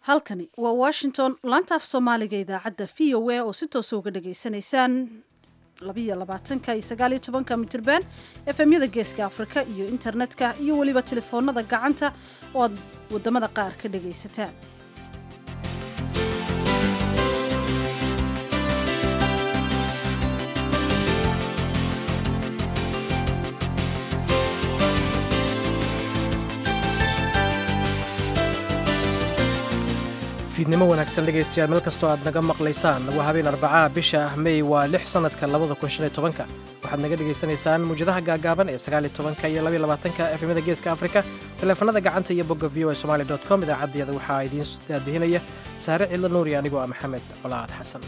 halkani waa washington laanta af soomaaliga idaacadda v o a oo si toosa uga dhagaysanaysaan labiyo labaatanka iyo sagaaliyo tobanka mitirban efemyada geeska afrika iyo internetka iyo weliba telefoonada gacanta oo aad wadamada qaar ka dhagaysataan fiidnimo wanaagsan dhegaystayaal meel kastoo aad naga maqlaysaan waa habeen arbacaa bisha ah mey waa lix sannadka labada kun shan iyo tobanka waxaad naga dhegaysanaysaan muwjadaha gaagaaban ee sagaal iyo tobanka iyo labaiyo labaatanka efemyada geeska afrika taleefanada gacanta iyo bogga v o a somali dot com idaacaddiyada waxaa idiin daadihinaya saare cidla nuuri anigoo ah maxamed colaad xasan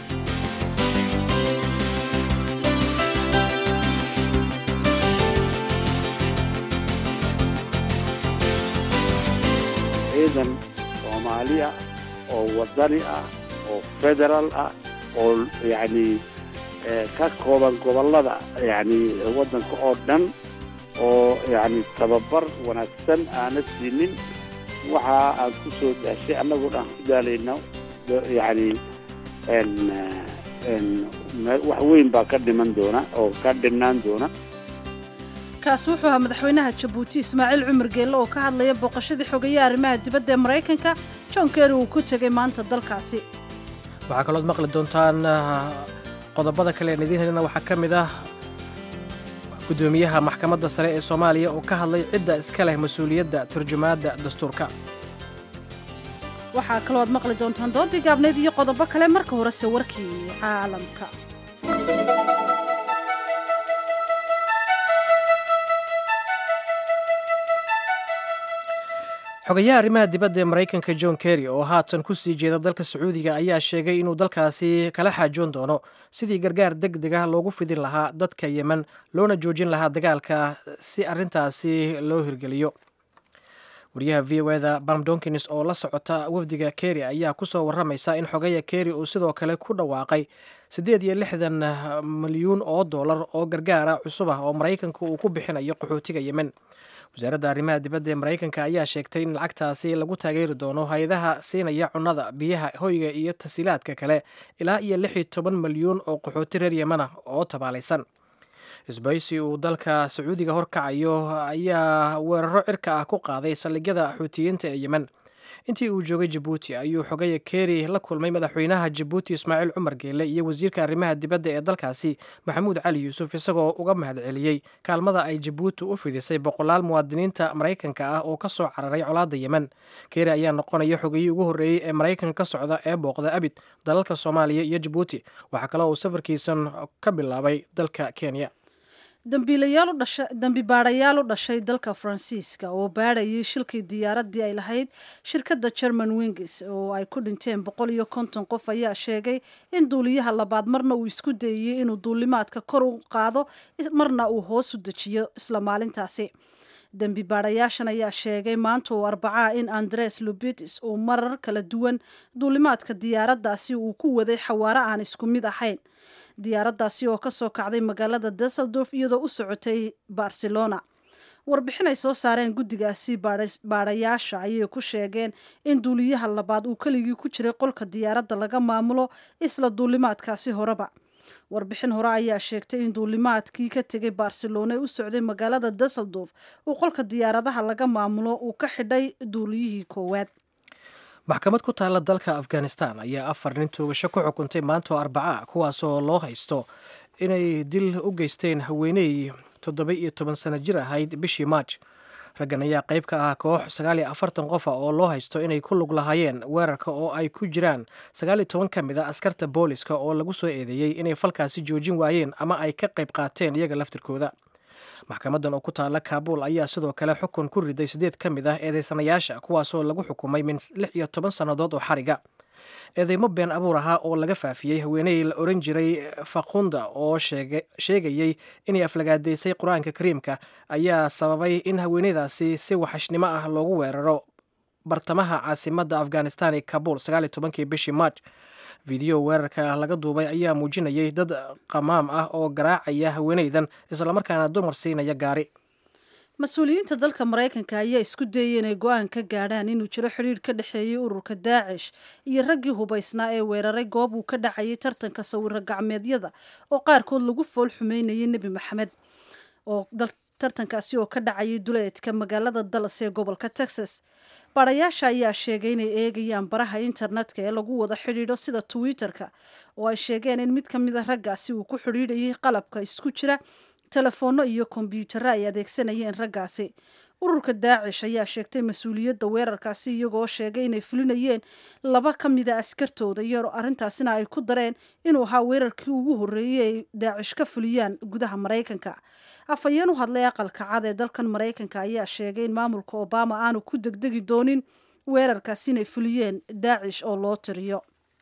ciidan soomaaliya oo wadani ah oo federaal ah oo yacni ka kooban gobollada yacni waddanka oo dhan oo yacni tababar wanaagsan aana siinin waxa aan ku soo daashay annaguna aan ku daalayno yacni wax weyn baa ka dhiman doona oo ka dhinnaan doona kaas wuxuu ahaa madaxweynaha jabuuti ismaaciil cumar geelle oo ka hadlaya booqashadii xogeeya arrimaha dibadda ee maraykanka john kerry uu ku tegay maanta dalkaasi waxaa kalood maqli doontaan qodobada kale aan idiin helina waxaa ka mid ah guddoomiyaha maxkamadda sare ee soomaaliya oo ka hadlay cidda iska leh mas-uuliyadda turjumaadda dastuurka waxaa kaloo aad maqli doontaan doodii gaabneyd iyo qodobo kale marka horese warkii caalamka xogayaha arrimaha dibadda ee maraykanka john kerry oo haatan ku sii jeeda dalka sacuudiga ayaa sheegay inuu dalkaasi kala xaajoon doono sidii gargaar deg deg ah loogu fidin lahaa dadka yemen loona joojin lahaa dagaalka si arrintaasi loo hirgeliyo wariyaha v o eda bam donkins oo la socota wafdiga kerry ayaa kusoo waramaysa in xogaya kerry uu sidoo kale ku dhawaaqay siddeed iyo lixdan milyuun oo dollar oo gargaara cusub ah oo maraykanka uu ku bixinayo qaxootiga yemen wasaaradda arrimaha dibadda ee maraykanka ayaa sheegtay in lacagtaasi lagu taageeri doono hay-adaha siinaya cunnada biyaha hoyga iyo tasiilaadka kale ilaa iyo lix iyo toban milyuun oo qaxooti reer yemana oo tabaalaysan isbaysi uu dalka sacuudiga horkacayo ayaa weeraro cirka ah ku qaaday saldhigyada xuutiyiinta ee yemen intii uu joogay jabuuti ayuu xogaya kerry la kulmay madaxweynaha jabuuti ismaaciil cumar geele iyo wasiirka arrimaha dibadda ee dalkaasi maxamuud cali yuusuf isagoo uga mahadceliyey kaalmada ay jabuuti u fidisay boqolaal muwaadiniinta maraykanka ah oo ka soo cararay colaadda yemen kerry ayaa noqonaya xogayii ugu horreeyey ee maraykanka ka socda ee booqda abid dalalka soomaaliya iyo jabuuti waxaa kaloo uu safarkiisan ka bilaabay dalka kenya dambi baadhayaal u dhashay dalka faransiiska oo baadhayay shilkii diyaaraddii ay lahayd shirkadda german wings oo ay ku dhinteen boqol iyo konton qof ayaa sheegay in duuliyaha labaad marna uu isku dayeyey inuu duulimaadka kor u qaado marna uu hoos u dejiyo isla maalintaasi dembi baadhayaashan ayaa sheegay maanta oo arbacaa in andres lubitis uu marar kala duwan duulimaadka diyaaraddaasi uu ku waday xawaaro aan isku mid ahayn diyaaraddaasi oo kasoo kacday magaalada dusseldorf iyadoo u socotay barcelona warbixin ay soo saareen guddigaasi baadhayaasha ayay ku sheegeen in duuliyaha labaad uu keligii ku jiray qolka diyaaradda laga maamulo isla duulimaadkaasi horeba warbixin hore ayaa sheegtay in duulimaadkii ka tegay barcelona ee u socday magaalada dusseldorf uu qolka diyaaradaha laga maamulo uu ka xidhay duuliyihii koowaad maxkamad ku taalla dalka afghanistan ayaa afar nin toogasho ku xukuntay maantoo arbaca kuwaasoo loo haysto inay dil u geysteen haweeney toddoba iyo toban sano jir ahayd bishii maaj raggan ayaa qayb ka ah koox sagaal iyo afartan qofa oo loo haysto inay ku lug lahaayeen weerarka oo ay ku jiraan sagaal iyo toban ka mid a askarta booliska oo lagu soo eedeeyey inay falkaasi joojin waayeen ama ay ka qayb qaateen iyaga laftirkooda maxkamadan oo ku taalla kaabuul ayaa sidoo kale xukun ku riday siddeed ka mid ah eedeysanayaasha kuwaasoo lagu xukumay min lix iyo toban sannadood oo xariga eedeymo been abuur ahaa oo laga faafiyey haweeney la oran jiray fakhunda oo sheegayey inay aflagaadaysay qur-aanka kariimka ayaa sababay in haweeneydaasi si waxashnimo ah loogu weeraro bartamaha caasimadda afghanistan ee kabuul sagaal iyo tobankii bishii maaj fideyo weerarka laga duubay ayaa muujinayay dad qamaam ah oo garaacaya haweeneydan islamarkaana dumar siinaya gaari mas-uuliyiinta dalka maraykanka ayaa isku dayay inay go-aan ka gaadhaan inuu jiro xidhiidh ka dhexeeyey ururka daacish iyo raggii hubaysnaa ee weeraray goob uu ka dhacayay tartanka sawiro gacmeedyada oo qaarkood lagu fool xumeynayay nebi maxamed oo tartankaasi oo ka dhacayay duleedka magaalada dallas ee gobolka texas baadhayaasha ayaa sheegay inay eegayaan baraha internetka ee lagu wada xidhiidho sida twitter-ka oo ay sheegeen in mid ka mid a raggaasi uu ku xidhiidhayay qalabka isku jira telefoonno iyo kombyuutarro ay adeegsanayeen raggaasi ururka daacish ayaa sheegtay mas-uuliyadda weerarkaasi iyagoo sheegay inay fulinayeen laba ka mida askartooda iyo arrintaasina ay ku dareen inuu ahaa weerarkii ugu horreeyey ay daacish ka fuliyaan gudaha maraykanka afhayeen u hadlay aqalka cad ee dalkan maraykanka ayaa sheegay in maamulka obama aanu ku degdegi doonin weerarkaasi inay fuliyeen daacish oo loo tiriyo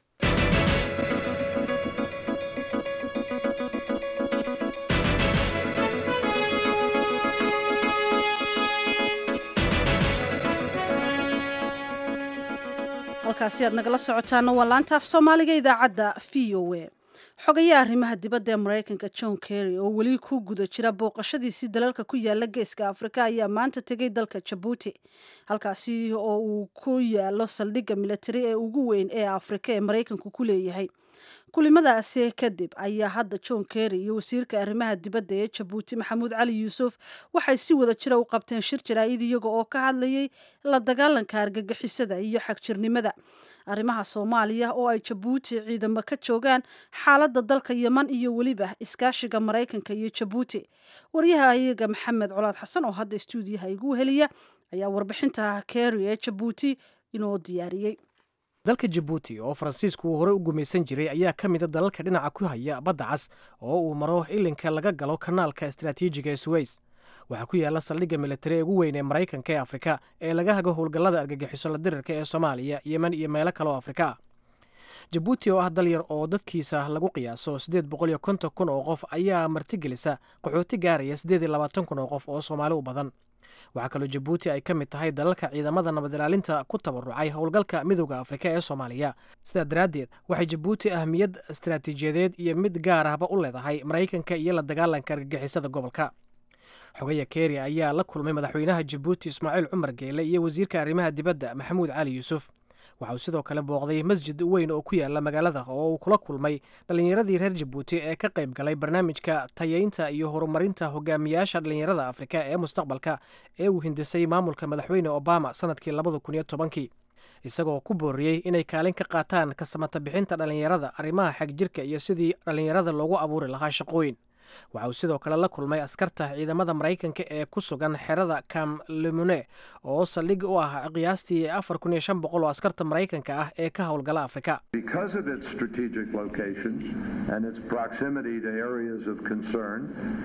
halkaasi aad nagala socotaana waa laanta af soomaaliga idaacadda v o a xogayaha arrimaha dibadda ee maraykanka john kerry oo weli ku guda jira booqashadiisii dalalka ku yaala geeska afrika ayaa maanta tegay dalka jabuuti halkaasi oo uu ku yaalo saldhigga militari ee ugu weyn ee afrika ee maraykanku ku leeyahay kulimadaasi kadib ayaa hadda john kerry iyo wasiirka arrimaha dibadda ee jabuuti maxamuud cali yuusuf waxay si wada jira u qabteen shir jaraa'id iyaga oo ka hadlayay la dagaalanka argagixisada iyo xagjirnimada arrimaha soomaaliya oo ay jabuuti ciidamo ka joogaan xaaladda dalka yeman iyo weliba iskaashiga maraykanka iyo jabuuti waryaha iyaga maxamed colaad xasan oo hadda stuudiyaha igu heliya ayaa warbixinta kerry ee jabuuti inoo diyaariyey dalka jabuuti oo faransiisku uu horey u gumaysan jiray ayaa ka mida dalalka dhinaca ku haya badda cas oo uu maro ilinka laga galo kanaalka istaraatiijiga ee suweys waxaa ku yaala saldhigga militari ee ugu weyn ee maraykanka ee afrika ee laga hago howlgallada argagixiso la dirirka ee soomaaliya yemen iyo meelo kale oo afrika ah jabuuti oo ah dal yar oo dadkiisa lagu qiyaaso siddeed boqol iyo konton kun oo qof ayaa martigelisa qaxooti gaaraya siddeed iyo labaatan kun oo qof oo soomaali u badan waxaa kaloo jabuuti ay ka mid tahay dalalka ciidamada nabad ilaalinta ku tabarucay howlgalka midooda afrika ee soomaaliya sidaa daraaddeed waxay jabuuti ahmiyad istaraatiijiyadeed iyo mid gaar ahba u leedahay maraykanka iyo la dagaalanka argagixisada gobolka xogaya keri ayaa la kulmay madaxweynaha jabuuti ismaaciil cumar geele iyo wasiirka arrimaha dibadda maxamuud cali yuusuf waxa uu sidoo kale booqday masjid weyn oo ku yaala magaalada oo uu kula kulmay dhallinyaradii reer jabuuti ee ka qayb galay barnaamijka tayeynta iyo horumarinta hogaamiyaasha dhallinyarada afrika ee mustaqbalka ee uu hindisay maamulka madaxweyne obama sanadkii labada kun iyo tobankii isagoo ku booriyey inay kaalin ka qaataan kasamata bixinta dhallinyarada arrimaha xagjirka iyo sidii dhallinyarada loogu abuuri lahaa shaqooyin waxa uu sidoo kale la kulmay askarta ciidamada maraykanka ee ku sugan xerada cam lemune oo saldhig u ah qiyaastii afar kun iyo shan boqol oo askarta maraykanka ah ee ka howlgala afrika Because of its strategic location and its proximity to areas of concern,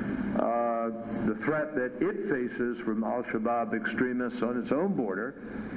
uh, the threat that it faces from Al Shabaab extremists on its own border.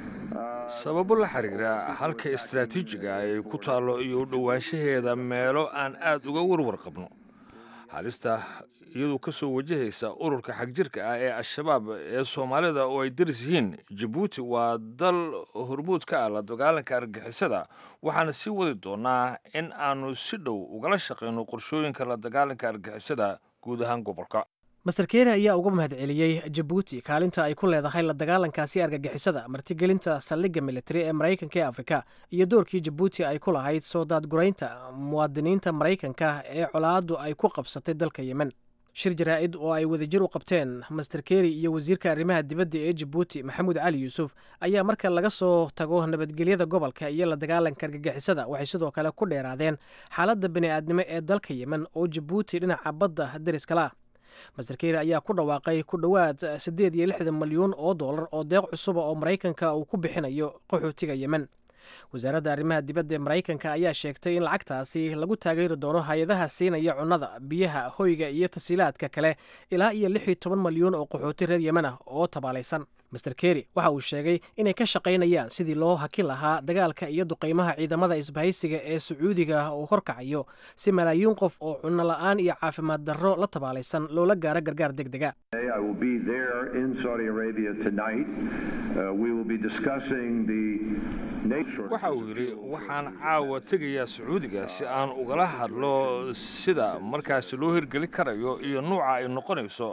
sababo la xiriira halka istaraatiijiga ay ku taallo iyo u dhowaanshaheeda meelo aan aad uga warwar qabno halista iyadoo ka soo wajahaysa ururka xagjirka ah ee al-shabaab ee soomaalida oo ay daris yihiin jabuuti waa dal hormuud ka ah la dagaalanka argixisada waxaana sii wadi doonaa in aanu si dhow ugala shaqayno qorshooyinka la dagaalanka argixisada guud ahaan gobolka master keri ayaa uga mahadceliyey jabuuti kaalinta ay ku leedahay la dagaalankaasi argagixisada martigelinta saldhigga militari ee maraykanka ee afrika iyo doorkii jabuuti ay ku lahayd soo daadguraynta muwaadiniinta maraykanka ee colaaddu ay ku qabsatay dalka yemen shir jaraa'id oo ay wadajir u qabteen master keri iyo wasiirka arrimaha dibadda ee jabuuti maxamuud cali yuusuf ayaa marka laga soo tago nabadgelyada gobolka iyo la dagaalanka argagixisada waxay sidoo kale ku dheeraadeen xaaladda bini'aadnimo ee dalka yemen oo jabuuti dhinaca badda dariskala ah master keri ayaa ku dhawaaqay ku dhowaad siddeed iyo lixdan milyuun oo dollar oo deeq cusuba oo maraykanka uu ku bixinayo qaxootiga yemen wasaaradda arrimaha dibadda ee maraykanka ayaa sheegtay in lacagtaasi lagu taageeri doono hay-adaha siinaya cunnada biyaha hoyga iyo tasiilaadka kale ilaa iyo lix iyo toban milyuun oo qaxooti reer yemen ah oo tabaalaysan master keri waxa uu sheegay inay ka shaqaynayaan sidii loo hakin lahaa dagaalka iyo duqaymaha ciidamada isbahaysiga ee sacuudiga uu horkacayo si malaayiin qof oo cunno la'aan iyo caafimaad darro la tabaalaysan loola gaaro gargaar deg dega I will be there in Saudi Arabia tonight. Uh, we will be discussing the nature. waxa uu yidhi waxaan caawa tegayaa sacuudiga si aan ugala hadlo sida markaasi loo hirgeli karayo iyo nuuca ay noqonayso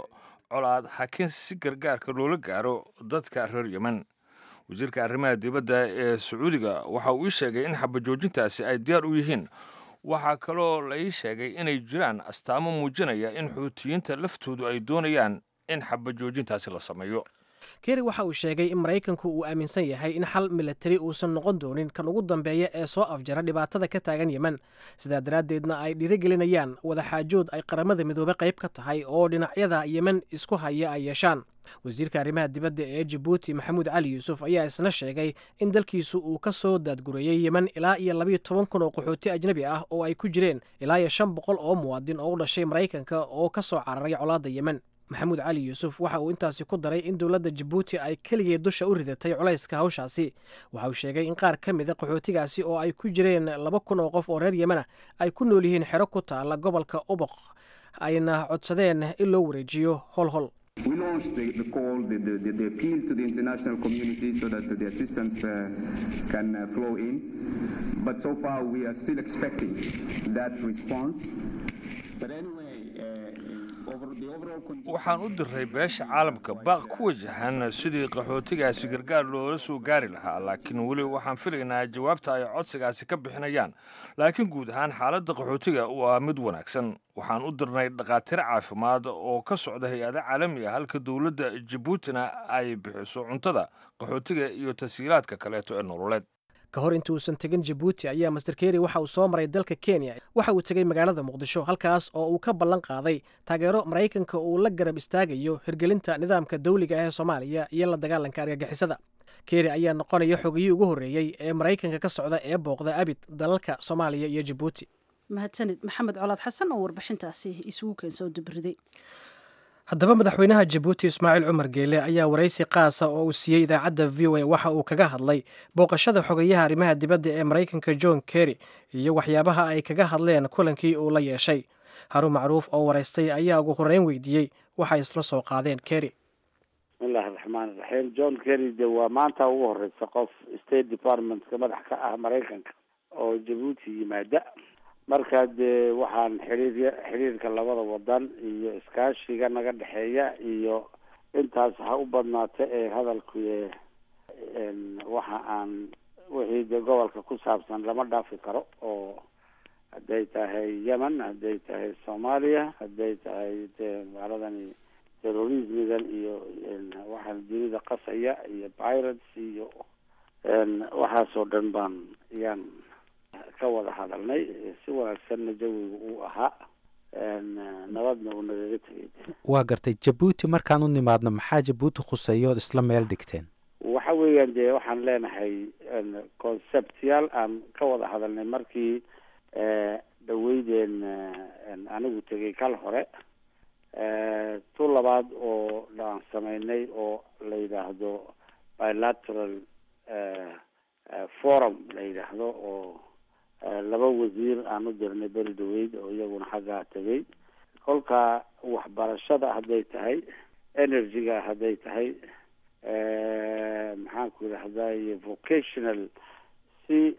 colaad hakin si gargaarka loola gaaro dadka reer yemen wasiirka arrimaha dibadda ee sacuudiga waxa uu ii sheegay in xabajoojintaasi ay diyaar u yihiin waxaa kaloo la ii sheegay inay jiraan astaamo muujinaya in xuutiyiinta laftoodu ay doonayaan in xabajoojintaasi la sameeyo keri waxa uu sheegay in maraykanku uu aaminsan yahay in xal milatari uusan noqon doonin kan ugu dambeeya ee soo afjara dhibaatada ka taagan yemen sidaa daraaddeedna ay dhiirigelinayaan wadaxaajood ay qaramada midoobe qayb ka tahay oo dhinacyada yemen isku haya ay yeeshaan wasiirka arrimaha dibadda ee jabuuti maxamuud cali yuusuf ayaa isna sheegay in dalkiisu uu ka soo daadgureeyey yemen ilaa iyo labayo toban kun oo qaxooti ajnabi ah oo ay ku jireen ilaa iyo shan boqol oo muwaadin oo u dhashay maraykanka oo ka soo cararay colaadda yemen maxamuud cali yuusuf waxa uu intaasi ku daray in dowladda jabuuti ay keligeed dusha u ridatay culayska hawshaasi waxa uu sheegay in qaar ka mida qaxootigaasi oo ay ku jireen laba kun oo qof oo reer yemen ah ay ku nool yihiin xero ku taala gobolka uboq ayna codsadeen in loo wareejiyo holhol We launched the, the call, the, the, the, appeal to the international community so that the assistance uh, can uh, flow in. But so far, we are still expecting that response. But anyway, uh, over the overall condition. waxaan u diray beesha caalamka baaq ku wajahan sidii qaxootigaasi gargaar loola soo gaari lahaa laakiin weli waxaan filaynaa jawaabta ay codsigaasi ka bixinayaan laakiin guud ahaan xaaladda qaxootiga waa mid wanaagsan waxaan u dirnay dhakhaatiir caafimaad oo ka socda hay-ada caalami ah halka dowladda jabuutina ay bixiso cuntada qaxootiga iyo tashiilaadka kaleeto ee nololeed ka hor intii uusan tegin jabuuti ayaa master keri waxa uu soo maray dalka kenya waxa uu tegey magaalada muqdisho halkaas oo uu ka ballan qaaday taageero maraykanka uu la garab istaagayo hirgelinta nidaamka dawliga ah ee soomaaliya iyo la dagaalanka argagixisada keri ayaa noqonaya xogiyii ugu horreeyey ee maraykanka ka socda ee booqda abid dalalka soomaaliya iyo jabuuti mahadsanid maxamed colaad xasan oo warbixintaasi isugu keensoo dubriday haddaba madaxweynaha jabuuti ismaaciil cumar geele ayaa waraysi qaasa oo uu siiyey idaacadda v o a waxa uu kaga hadlay booqashada xogayaha arrimaha dibadda ee maraykanka john kerry iyo waxyaabaha ay kaga hadleen kulankii uu la yeeshay harun macruuf oo waraystay ayaa ugu horreyn weydiiyey waxay isla soo qaadeen kerry bismillahi raxmaan iraxiim john kerry de waa maanta ugu horeysa qof state departmentka madax ka ah maraykanka oo jabuuti yimaada marka dee waxaan xiriir xiriirka labada wadan iyo iskaashiga naga dhexeeya iyo intaas ha u badnaata ee hadalku waxa aan wixii dee gobolka ku saabsan lama dhaafi karo oo hadday tahay yemen hadday tahay soomaaliya hadday tahay dee maaladani terrorismigan iyo waxaan dunida qasaya iyo pirates iyo waxaasoo dhan baan yaan ka wada hadalnay si wanaagsanna jawiga uu ahaa nabadna uu nagaga tegay waa gartay jabuuti markaan u nimaadno maxaa jabuuti khuseeyo ood isla meel dhigteen waxa weeyaan dee waxaan leenahay conceptyaal aan ka wada hadalnay markii dhaweydeen anigu tegay kal hore tu labaad oo aan sameynay oo la yidhaahdo bilateral forum la yidhaahdo oo laba wasiir aan u dirnay beri dhaweyd oo iyaguna xaggaa tegay kolka waxbarashada hadday tahay energy-ga hadday tahay maxaan ku yidhahday vocational si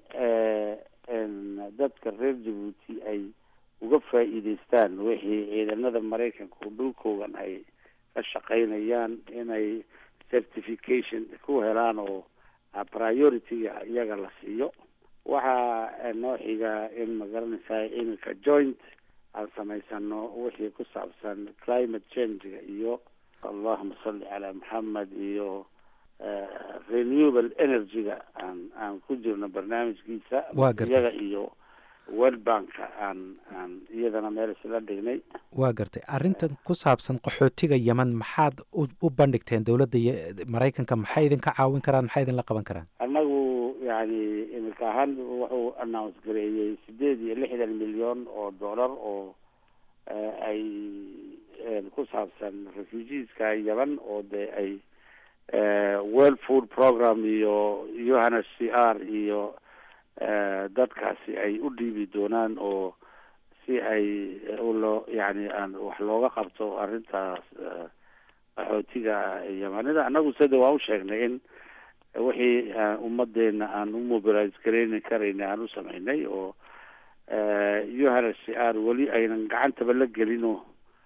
dadka reer jabuuti ay uga faa'iideystaan wixii ciidanada maraykanka dhulkoogan ay ka shaqaynayaan inay certification ku helaan oo priority-ga iyaga la siiyo waxaa noo xiga in magaranaysaa iminka joint aan samaysano wixii ku saabsan climate change-ga iyo allahuma salli calaa maxamed iyo renewable energy-ga aan aan ku jirno barnaamijkiisa Waa gartay. iyaga iyo world banka aan aan iyadana meel isla dhignay waa gartay arrintan ku saabsan qaxootiga yemen maxaad u u bandhigteen dowladda ye- maraykanka maxay idinka caawin karaan maxay idinla qaban karaan annagu yani iminka ahaan wuxuu announce gareeyey sideed iyo lixdan milyan oo dollar oo eh, ay eh, ku saabsan refugeeska yemen oo dee ay eh, world food program iyo yohana c r iyo eh, dadkaasi ay u dhiibi doonaan oo si ay eh, u loo yani aan wax looga qabto arrintaas eh, qaxootiga yemanida annagu sida waa u sheegnay in wixii aan ummadeena aan u mobilize garayni karayna aan u samaynay oo yohana c r weli aynan gacantaba la gelin oo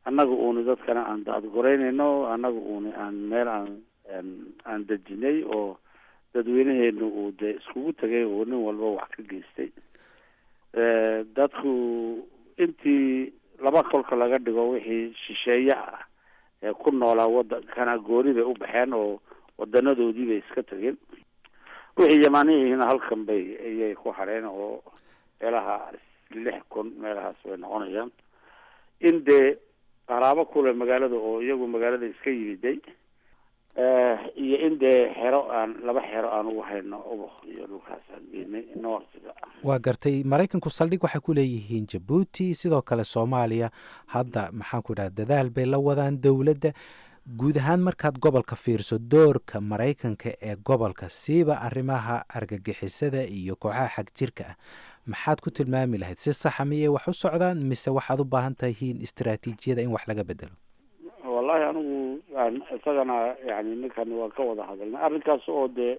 annaga uuni dadkana aan daadgoreynayno annaga uuni aan meel aan aan dejinay oo dadweynaheenu uu dee iskugu tegay oo nin walba wax ka geystay dadku intii laba kolka laga dhigo wixii shisheeye ah ee ku noolaa wadankana gooni bay u baxeen oo wadanadoodii bay iska tegeen wixii yamaanihiina halkan bay ayay ku hadheen oo meelaha lix kun meelahaas bay noqonayaan in dee qaraabo kule magaalada oo iyagu magaalada iska yimiday iyo in dee xero aan laba xero aan ugu hayno ubax iyo dhulkaas aan geenay noortiga waa gartay maraykanku saldhig waxay ku leeyihiin jabuuti sidoo kale soomaaliya hadda maxaan ku idhaha dadaal bay la wadaan dowladda guud ahaan markaad gobolka fiirso doorka maraykanka ee gobolka siiba arrimaha argagixisada iyo kooxaha xag jirka ah maxaad ku tilmaami lahayd si saxa miyay wax u socdaan mise waxaad u baahan tahiin istaraatiijiyada in wax laga bedelo wallahi anigu isagana yani ninkan waan ka wada hadalnay arrinkaas oo dee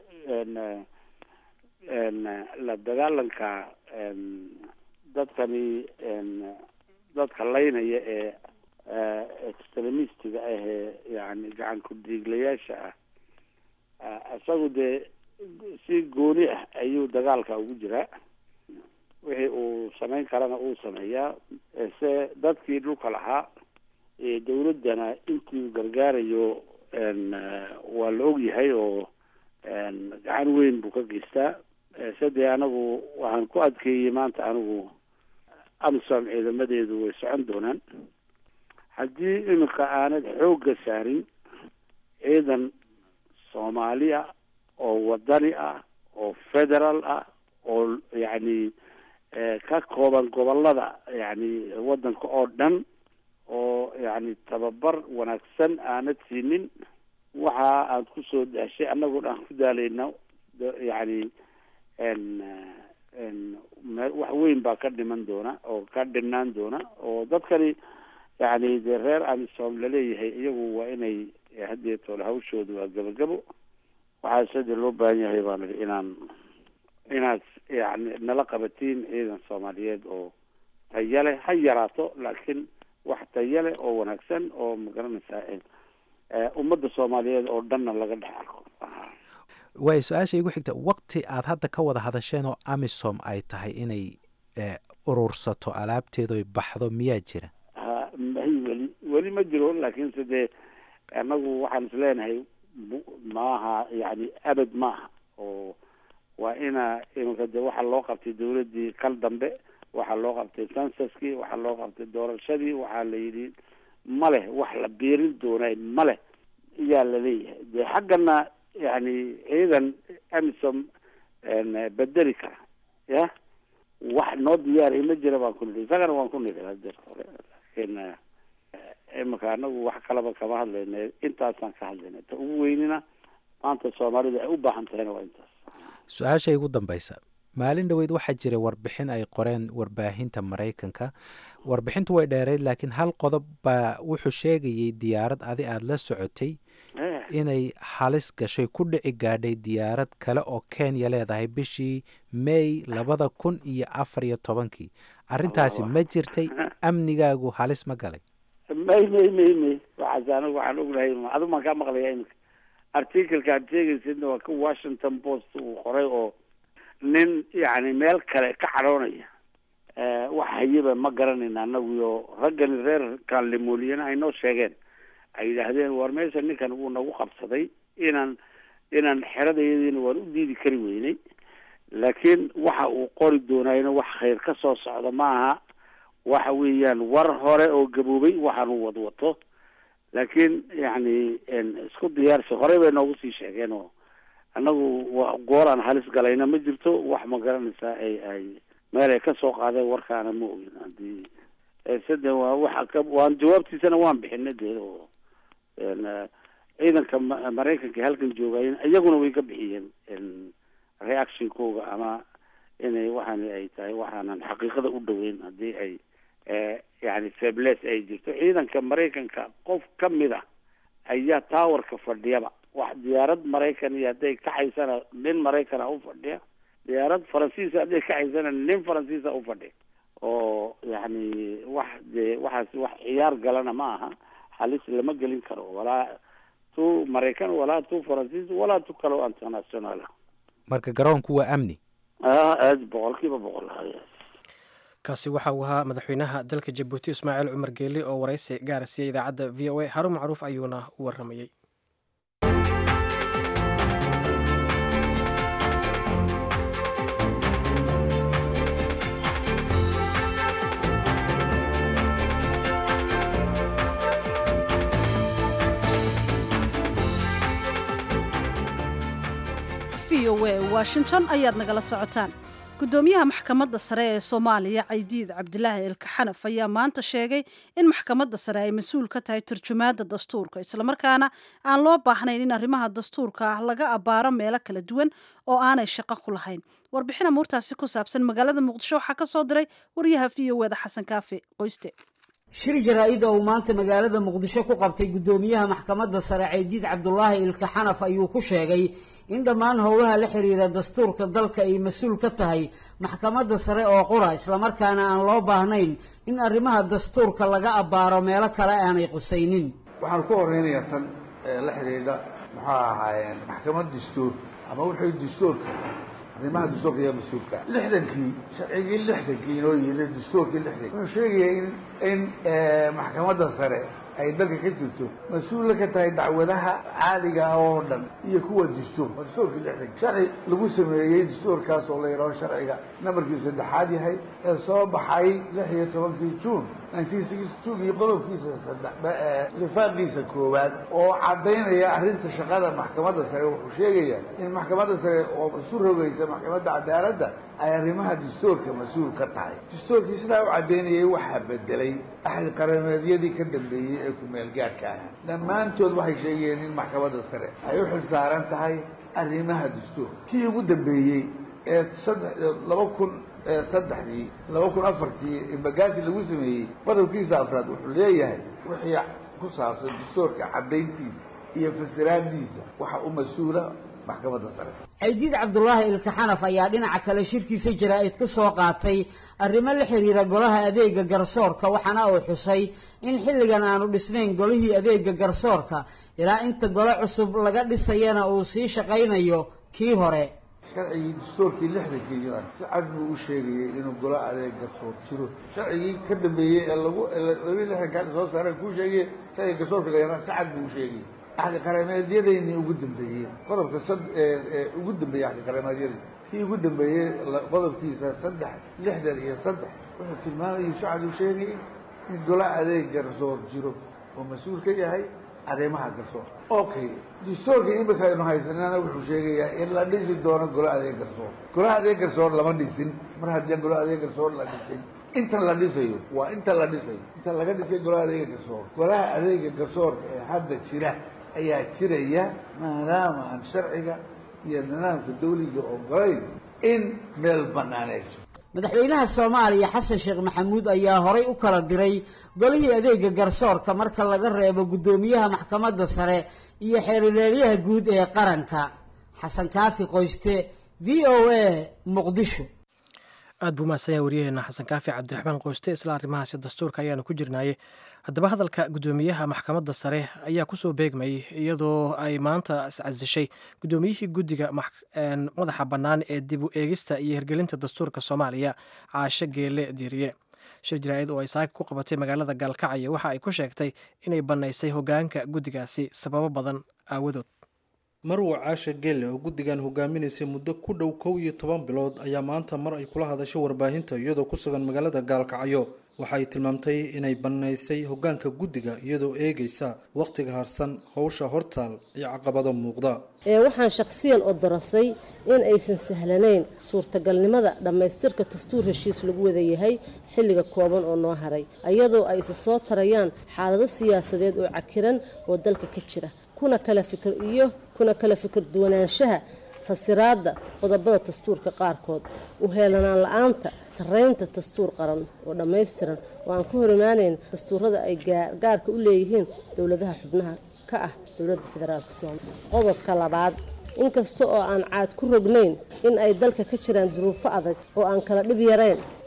la dagaalanka dadkani dadka laynaya ee extremistiga ah ee yani gacan ku-diiglayaasha ah isagu dee si gooni ah ayuu dagaalka ugu jiraa wixii uu samayn karana uu sameeyaa se dadkii dhulka lahaa dawladdana intii gargaarayo waa la ogyahay oo gacan weyn buu ka geystaa se dee anagu waxaan ku adkeeyey maanta anigu amisom ciidamadeedu way socon doonaan haddii iminka aanad xoogga saarin ciidan soomaaliya oo wadani ah oo federal ah oo yacni ka kooban gobolada yani waddanka oo dhan oo yani tababar wanaagsan aanad siinin waxa aad kusoo daashay annagoo dhan ku daalayna yani wax weyn baa ka dhiman doona oo ka dhinaan doona oo dadkani yani dee reer amisom laleeyahay iyagu waa inay haddeetoole hawshooda waa gabagabo waxaa sade loo baahan yahay baan idhi inaan inaad yani nala qabatiin ciidan soomaaliyeed oo taya leh ha yaraato laakiin wax taya leh oo wanaagsan oo magaranaysaa ummadda soomaaliyeed oo dhanna laga dhex arko waay su-aasha igu xigta waqti aad hadda ka wada hadasheen oo amisom ay tahay inay urursato alaabteedu baxdo miyaa jira ha may weli weli ma jiro laakiinse dee annagu waxaan is leenahay maaha yani abad maaha oo waa ina iminka de waxaa loo qabtay dawladdii kal dambe waxaa loo qabtay sansaskii waxaa loo qabtay doorashadii waxaa la yidhi ma leh wax la biirin doonay ma leh iyaa laleeyahay dee xaggana yani ciidan amisom bedeli kara ya wax noo diyaariya ma jira baan ku nidhi isagana waan ku nidhi hadeer hore laakiin iminka anagu wax kalaba kama hadlayna intaasaan ka hadlayna ta ugu weynina maanta soomaalida ay u baahan tahayna waa intaas su-aasha igu dambaysa maalin dhoweyd waxaa jiray warbixin ay qoreen warbaahinta maraykanka warbixintu way dheereyd laakiin hal qodob baa wuxuu sheegayay diyaarad adi aada la socotay inay halis gashay ku dhici gaadhay diyaarad kale oo kenya leedahay bishii may labada kun iyo afar iyo tobankii arrintaasi ma jirtay amnigaagu halis ma galay may may may may waxaas anigu waxaan ognahay adu maan kaa maqlaya iminka articleka aad sheegaysidna waa ka washington post uu qoray oo nin yani meel kale ka cadhoonaya wax hayaba ma garanayna anaguyo raggani reer kaanlemooliyana ay noo sheegeen ay yidhaahdeen war meesha ninkan wuu nagu qabsaday inaan inaan xeradayadiina waan u diidi kari weynay laakiin waxa uu qori doonayna wax khayr ka soo socda maaha waxa weeyaan war hore oo gaboobay waxaanu wadwato laakiin yani isku diyaarsi horey bay noogu sii sheegeen oo annagu gooraan halis galayna ma jirto wax ma garanaysaa ay ay meel ay ka soo qaadeen warkaana ma ogin hadii sade waa waxa ka waan jawaabtiisana waan bixinay dee oo ciidanka maraykanka halkan joogayen iyaguna way ka bixiyeen reactionkooga ama inay waxaan ay tahay waxaanan xaqiiqada u dhaweyn haddii ay yani febles ay jirto ciidanka maraykanka qof kamid a ayaa towerka fadhiyaba wax diyaarad maraykan iyo hadday kacaysana nin maraykana u fadhiya diyaarad faransiisa hadday kacaysana nin faransiisa u fadhiya oo yacni wax dee waxaas wax ciyaar galana ma aha halis lama gelin karo walaa tu maraykan walaa tu faransiis walaa tu kale oo international ah marka garoonku waa amni ah aad boqol kiiba boqol haya kaasi waxa uu ahaa madaxweynaha dalka jabuuti ismaaciil cumar geeli oo waraysi gaara siiyey idaacadda v o a harun macruuf ayuuna u waramayey v o a washington ayaad nagala socotaan gudoomiyaha maxkamadda sare ee soomaaliya caydiid cabdilaahi ilkaxanaf ayaa maanta sheegay in maxkamadda sare ay mas-uul ka tahay turjumaadda dastuurka islamarkaana aan loo baahnayn in arrimaha dastuurka ah laga abbaaro meelo kala duwan oo aanay shaqo ku lahayn warbixin amuurtaasi ku saabsan magaalada muqdisho waxaa ka soo diray wariyaha v o eda xasan kaafi qoyste shir jaraa-id oo uu maanta magaalada muqdisho ku qabtay guddoomiyaha maxkamadda sare caydiid cabdulaahi ilkaxanaf ayuu ku sheegay in dhammaan howlaha la xiriira dastuurka dalka ay mas-uul ka tahay maxkamadda sare oo qura islamarkaana aan loo baahnayn in arrimaha dastuurka laga abbaaro meelo kale aanay qusaynin waxaan ku horeynayaa tan la xidhiidha muxuu ahaayeen maxkamad dastuur ama wuxuu dastuurka arrimaha dastuurka iyo mas-uulka lixdankii sharcigii lixdankii inoo yiri dastuurkii lixdankii wuxuu sheegaya in in maxkamadda sare ay dalka ka jirto mas-uula ka tahay dacwadaha caadiga ah oo dhan iyo kuwa dastuur waa dastuurkii lixdanki sharci lagu sameeyey dastuurkaas oo la yidhaho sharciga nambarkiisu saddexaad yahay ee soo baxay lix iyo tobankii juun nineteen sixty two iyo qodobkiisa saddex lifaaqiisa koowaad oo caddaynaya arrinta shaqada maxkamadda sare wuxuu sheegaya in maxkamadda sare oo isu rogaysa maxkamadda cadaaladda ay arrimaha dastuurka mas-uul ka tahay dastuurkii sidaa u caddaynayay waxaa bedelay axad qarameedyadii ka dambeeyey ee ku-meel gaadhka ah dhammaantood waxay sheegayeen in maxkamadda sare ay u xil saaran tahay arrimaha dastuurka kii ugu dambeeyey ee saddex laba kun saddexdii laba kun afartii bagaasi lagu sameeyey qodobkiisa afraad wuxuu leeyahay wixii ku saabsan dastuurka caddayntiisa iyo fasiraadiisa waxa u mas-uula maxkamadda sare caydiid cabdulaahi ilkaxanaf ayaa dhinaca kale shirkiisa jaraa-id ku soo qaatay arrimo la xiriira golaha adeega garsoorka waxaana uu xusay in xilligan aanu dhisnayn golihii adeega garsoorka ilaa inta gole cusub laga dhisayana uu sii shaqaynayo kii hore sharcigii dastuurkii lixdankii si cad buu u sheegayay inuu golo adeeg garsoor jiro sharcigii ka dambeeyey ee lagu labi lixdankaa soo saareen kuu sheegay sharciga garsoorka la si cad buu u sheegayay axdi qarameedyadayni ugu dambeeyey qodobka sad ugu dambeeyey axdi qarameedyadii kii ugu dambeeyey qodobkiisa saddex lixdan iyo saddex wuxuu tilmaamayay si cad uu sheegayay in golo adeeg garsoor jiro oo mas-uul ka yahay arrimaha garsoor okay dastuurka imika aynu haysanana wuxuu sheegayaa in la dhisi doono golo adeeg garsoor golo adeeg garsoor lama dhisin mar haddii golo adeeg garsoor la dhisin intan la dhisayo waa inta la dhisayo inta laga dhisay golaha adeega garsoor golaha adeega garsoorka ee hadda jira ayaa jiraya maadaama aan sharciga iyo nidaamka dawliga ogolayn in meel banaan ay jirto madaxweynaha soomaaliya xasan sheekh maxamuud ayaa horay u kala diray golihii adeega garsoorka marka laga reebo guddoomiyaha maxkamadda sare iyo xeerireeryaha guud ee qaranka xasan kaafi qoyste v o a muqdisho aad buu mahadsan yahay waryaheena xasan kaafi cabdiraxmaan qoyste isla arrimahaasi dastuurka ayaanu ku jirnaayey haddaba hadalka guddoomiyaha maxkamadda sare ayaa kusoo beegmayay iyadoo ay maanta iscasishay guddoomiyihii guddiga madaxa bannaan ee dib u eegista iyo hirgelinta dastuurka soomaaliya caashe geele diiriye shir jaraa'id oo ay saaka ku qabatay magaalada gaalkacyo waxa ay ku sheegtay inay bannaysay hoggaanka guddigaasi sababo badan aawadood marwa caasha gelle oo guddigan hogaaminaysay muddo ku dhow kow iyo toban bilood ayaa maanta mar ay kula hadasho warbaahinta iyadoo ku sugan magaalada gaalkacyo waxa ay tilmaamtay inay bannaysay hoggaanka guddiga iyadoo eegaysa wakhtiga harsan howsha hortaal iyo caqabado muuqda ee waxaan shakhsiyan oo darasay in aysan sahlanayn suurtagalnimada dhammaystirka dastuur heshiis lagu wada yahay xilliga kooban oo noo haray iyadoo ay isu soo tarayaan xaalado siyaasadeed oo cakiran oo dalka ka jira kuna kala fikir iyo kuna kala fikir duwanaanshaha fasiraadda qodobada dastuurka qaarkood u heelanaan la-aanta sarreynta dastuur qaran oo dhammaystiran oo aan ka hor imaanayn dastuurada ay gaarka u leeyihiin dowladaha xubnaha ka ah dowladda federaalka soomaaliya qodobka labaad inkasta oo aan caad ku rognayn in ay dalka ka jiraan duruufo adag oo aan kala dhib yarayn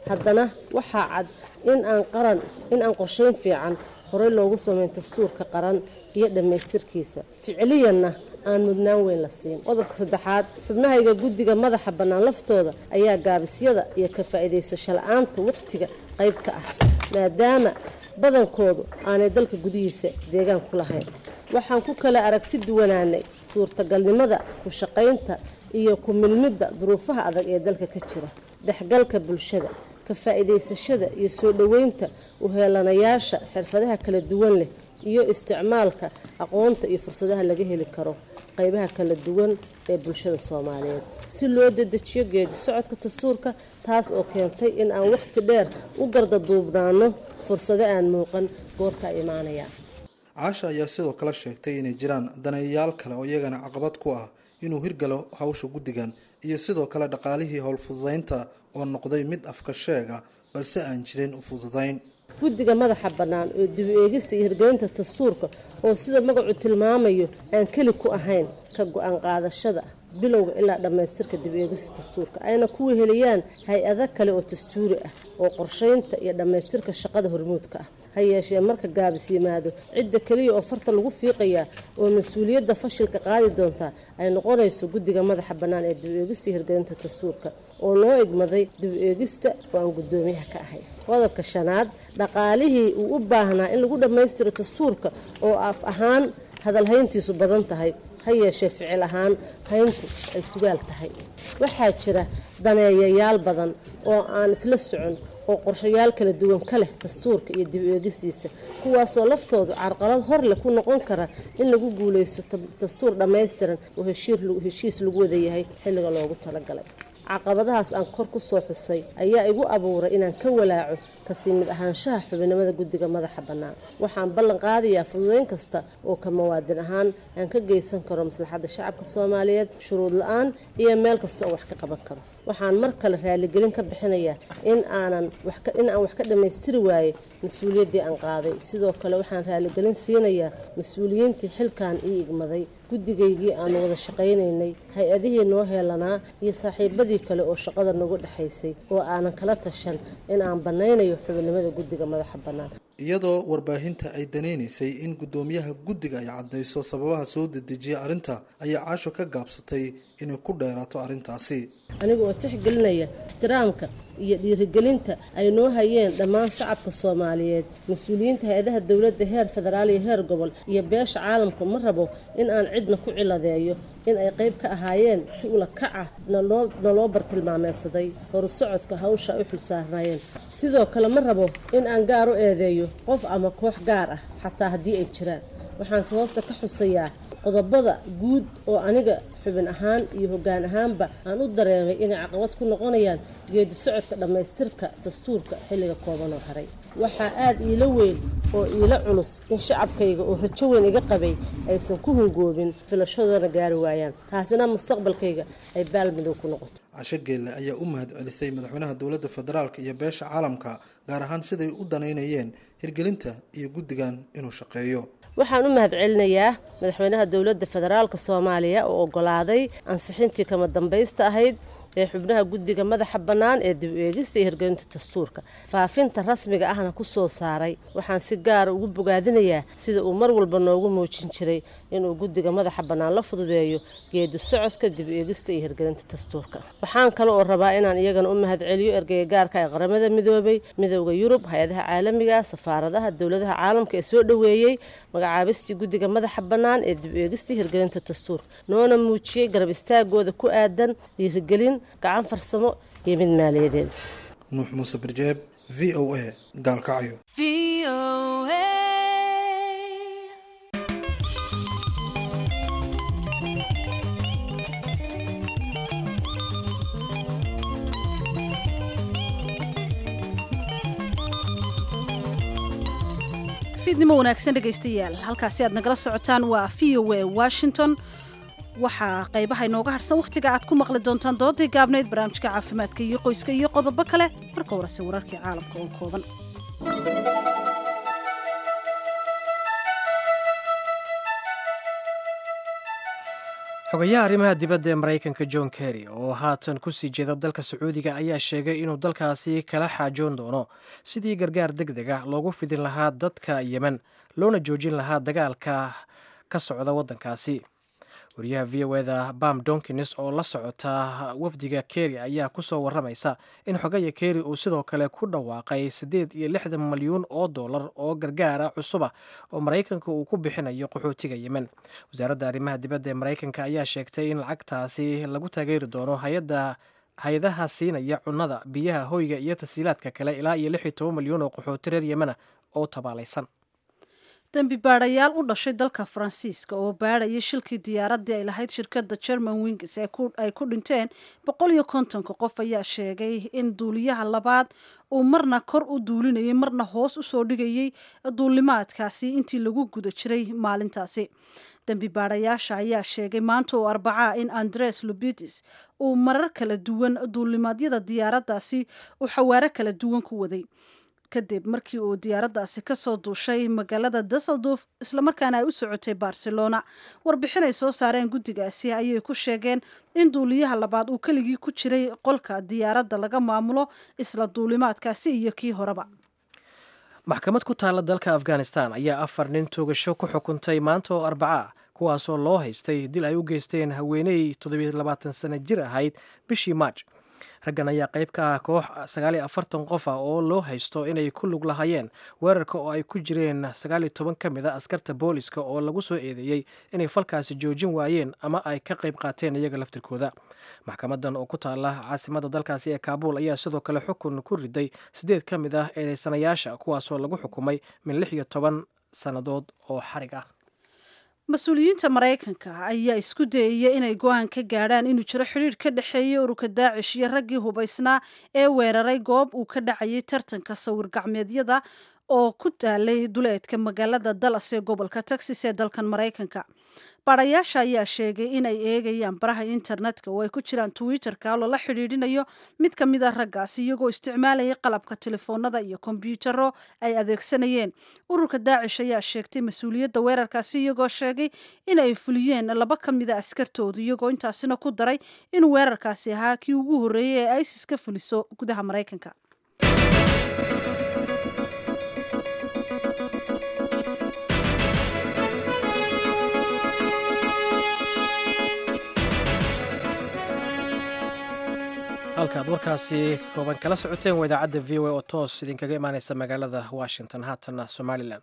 haddana waxaa cad in aan qaran in aan qorshayn fiican horey loogu sameyn dastuurka qaran iyo dhammaystirkiisa ficiliyanna aan mudnaan weyn la siin qodobka saddexaad xubnahayga guddiga madaxa bannaan laftooda ayaa gaabisyada iyo ka faa'iidaysasho la-aanta wakhtiga qayb ka ah maadaama badankoodu aanay dalka gudihiisa deegaan ku lahayn waxaan ku kala aragti duwanaanay suurtagalnimada ku shaqaynta iyo ku milmidda duruufaha adag ee dalka ka jira dhexgalka bulshada ka faa'iidaysashada iyo soo dhoweynta uheelanayaasha xirfadaha kala duwan leh iyo isticmaalka aqoonta iyo fursadaha laga heli karo qaybaha kala duwan ee bulshada soomaaliyeed si loo dedejiyo geedi socodka dastuurka taas oo keentay in aan wakhti dheer u gardaduubnaano fursado aan muuqan goorka imaanaya caasha ayaa sidoo kale sheegtay inay jiraan daneeyayaal kale oo iyagana caqabad ku ah inuu hirgalo hawsha guddigan iyo sidoo kale dhaqaalihii howlfududaynta oo noqday mid afka sheega balse aan jirin u fududayn guddiga madaxa bannaan oo dibu eegista iyo hirgelinta dastuurka oo sida magacu tilmaamayo aan keli ku ahayn ka go-aan qaadashada bilowga ilaa dhammaystirka dib eegista dastuurka ayna ku weheliyaan hay-ado kale oo dastuuri ah oo qorshaynta iyo dhammaystirka shaqada hormuudka ah ha yeeshee marka gaabis yimaado cidda keliya oo farta lagu fiiqayaa oo mas-uuliyadda fashilka qaadi doontaa ay noqonayso guddiga madaxa bannaan ee dib eegista iyo hirgelinta dastuurka oo loo egmaday dib eegista oo aan guddoomiyaha ka ahay qodobka shanaad dhaqaalihii uu u baahnaa in lagu dhammaystiro dastuurka oo af ahaan hadalhayntiisu badan tahay ha yeeshee ficil ahaan hayntu ay sugaal tahay waxaa jira daneeyayaal badan oo aan isla socon oo qorshayaal kala duwan ka leh dastuurka iyo dib eegistiisa kuwaasoo laftoodu carqalad hor leh ku noqon kara in lagu guulaysto dastuur dhammaystiran oo heshiis lagu wada yahay xilliga loogu talagalay caqabadahaas aan kor ku soo xusay ayaa igu abuuray inaan ka walaaco kasii mid ahaanshaha xubinimada guddiga madaxa bannaan waxaan ballan qaadayaa fududayn kasta oo ka muwaadin ahaan aan ka geysan karo maslaxadda shacabka soomaaliyeed shuruud la-aan iyo meel kasta oo wax ka qaban karo waxaan mar kale raaligelin ka bixinayaa in aanan in aan wax ka dhammaystiri waayey mas-uuliyaddii aan qaaday sidoo kale waxaan raaligelin siinayaa mas-uuliyiintii xilkan ii igmaday guddigaygii aanu wada shaqaynaynay hay-adihii noo heelanaa iyo saaxiibadii kale oo shaqada nagu dhexaysay oo aanan kala tashan in aan bannaynayo xubinimada guddiga madaxa bannaan iyadoo warbaahinta ay danaynaysay in guddoomiyaha guddiga ay caddayso sababaha soo dedejiya arrinta ayaa caasho ka gaabsatay inay ku dheeraato arrintaasi aniga oo tixgelinaya ixtiraamka iyo dhiirigelinta ay noo hayeen dhammaan shacabka soomaaliyeed mas-uuliyiinta hay-adaha dowladda heer federaal iyo heer gobol iyo beesha caalamku ma rabo in aan cidna ku ciladeeyo in ay qayb ka ahaayeen si ula kac ah naloo bartilmaameedsaday horusocodka hawsha ay u xulsaarnaayeen sidoo kale ma rabo in aan gaar u eedeeyo qof ama koox gaar ah xataa haddii ay jiraan waxaanse hoosta ka xusayaa qodobada guud oo aniga xubin ahaan iyo hoggaan ahaanba aan u dareemay inay caqabad ku noqonayaan geedi socodka dhammaystirka dastuurka xilliga kooban oo haray waxaa aada iila weyn oo iila culus in shacabkayga oo rajo weyn iga qabay aysan ku hungoobin filashadoona gaari waayaan taasina mustaqbalkayga ay baalmadow ku noqoto casho geelle ayaa u mahad celisay madaxweynaha dowladda federaalk iyo beesha caalamka gaar ahaan siday u danaynayeen hirgelinta iyo guddigan inuu shaqeeyo waxaan u mahad celinayaa madaxweynaha dowladda federaalka soomaaliya oo ogolaaday ansixintii kama dambaysta ahayd ee xubnaha guddiga madaxa bannaan ee dib eegista iyo hirgelinta dastuurka faafinta rasmiga ahna ku soo saaray waxaan si gaara ugu bogaadinayaa sida uu mar walba noogu muujin jiray inuu guddiga madaxa bannaan la fududeeyo geedi socodka dib eegista iyo hirgelinta dastuurka waxaan kale oo rabaa inaan iyagana u mahad celiyo ergeyga gaarka ee qaramada midoobay midowda yurub hay-adaha caalamiga safaaradaha dowladaha caalamka ee soo dhoweeyey magacaabistii guddiga madaxa bannaan ee dib eegista iyo hirgelinta dastuurka noona muujiyey garab istaagooda ku aadan dhiirigelin gacan farsamo iyo mid maaliyadeed nuux muuse birjeeb v o a gaalkacyo fiidnimo wanaagsan dhegaystayaal halkaasi aad nagala socotaan waa v o a washington waxaa qaybaha inooga harsan wakhtiga aad ku maqli doontaan doodii gaabnayd barnaamijka caafimaadka iyo qoyska iyo qodobo kale marka horese wararkii caalamka oo kooban xogayaha arrimaha dibadda ee maraykanka john kerry oo haatan kusii jeeda dalka sacuudiga ayaa sheegay inuu dalkaasi kala xaajoon doono sidii gargaar deg deg ah loogu fidin lahaa dadka yemen loona joojin lahaa dagaalka ka socda waddankaasi wariyaha v o eda bam donkins oo la socota wafdiga kerry ayaa kusoo waramaysa in xogaya kerry uu sidoo kale ku dhawaaqay siddeed iyo lixdan malyuun oo dollar oo gargaara cusuba oo maraykanka uu ku bixinayo qaxootiga yemen wasaaradda arrimaha dibadda ee maraykanka ayaa sheegtay in lacagtaasi lagu taageeri doono hay-adda hay-adaha siinaya cunnada biyaha hoyga iyo tasiilaadka kale ilaa iyo lix iyo toban malyuun oo qaxooti reer yemena oo tabaalaysan dembi baadhayaal u dhashay dalka faransiiska oo baadhayay shilkii diyaaraddii ay lahayd shirkadda german wings ay ku dhinteen boqol iyo kontonka qof ayaa sheegay in duuliyaha labaad uu marna kor u duulinayay marna hoos usoo dhigayay duulimaadkaasi intii lagu guda jiray maalintaasi dembi baadhayaasha ayaa sheegay maanta oo arbacaa in andres lubitis uu marar kala duwan duulimaadyada diyaaraddaasi uu xawaaro kala duwan ku waday kadib markii uu diyaaraddaasi kasoo duushay magaalada dusseldorf islamarkaana ay u socotay barcelona warbixin ay soo saareen guddigaasi ayay ku sheegeen in duuliyaha labaad uu keligii ku jiray qolka diyaaradda laga maamulo isla duulimaadkaasi iyo kii horeba maxkamad ku taalla dalka afghanistan ayaa afar nin toogasho ku xukuntay maanta oo arbaca kuwaasoo loo haystay dil ay u geysteen haweeney toddobiilabaatan sano jir ahayd bishii maaj raggan ayaa qayb ka ah koox sagaaliyo afartan qof ah oo loo haysto inay ku lug lahaayeen weerarka oo ay ku jireen sagaaliyo toban ka mid a askarta booliska oo lagu soo eedeeyey inay falkaasi joojin waayeen ama ay ka qayb qaateen iyaga laftirkooda maxkamadan oo ku taala caasimada dalkaasi ee kaabuul ayaa sidoo kale xukun ku riday siddeed ka mid ah eedeysanayaasha kuwaasoo lagu xukumay min lix iyo toban sannadood oo xarig ah mas-uuliyiinta maraykanka ayaa isku dayaya inay go-aan ka gaadhaan inuu jiro xidhiidh ka dhexeeyay ururka daacish iyo raggii hubaysnaa ee weeraray goob uu ka dhacayay tartanka sawir gacmeedyada oo ku taalay duleedka magaalada dallas ee gobolka texas ee dalkan maraykanka baadhayaasha ayaa sheegay inay eegayaan baraha internetka oo ay ku jiraan twitter-ka oo lala xidhiidhinayo mid ka mid a raggaasi iyagoo isticmaalayay qalabka telefoonada iyo kombyutaro ay adeegsanayeen ururka daacish ayaa sheegtay mas-uuliyadda weerarkaasi iyagoo sheegay inay fuliyeen laba ka mid a askartoodu iyagoo intaasina ku daray in weerarkaasi ahaa kii ugu horreeyey ee isis ka fuliso gudaha maraykanka halkaad warkaasi kooban kala socoteen waa idaacadda v o a oo toos idinkaga imaaneysa magaalada washington haatanna somalilan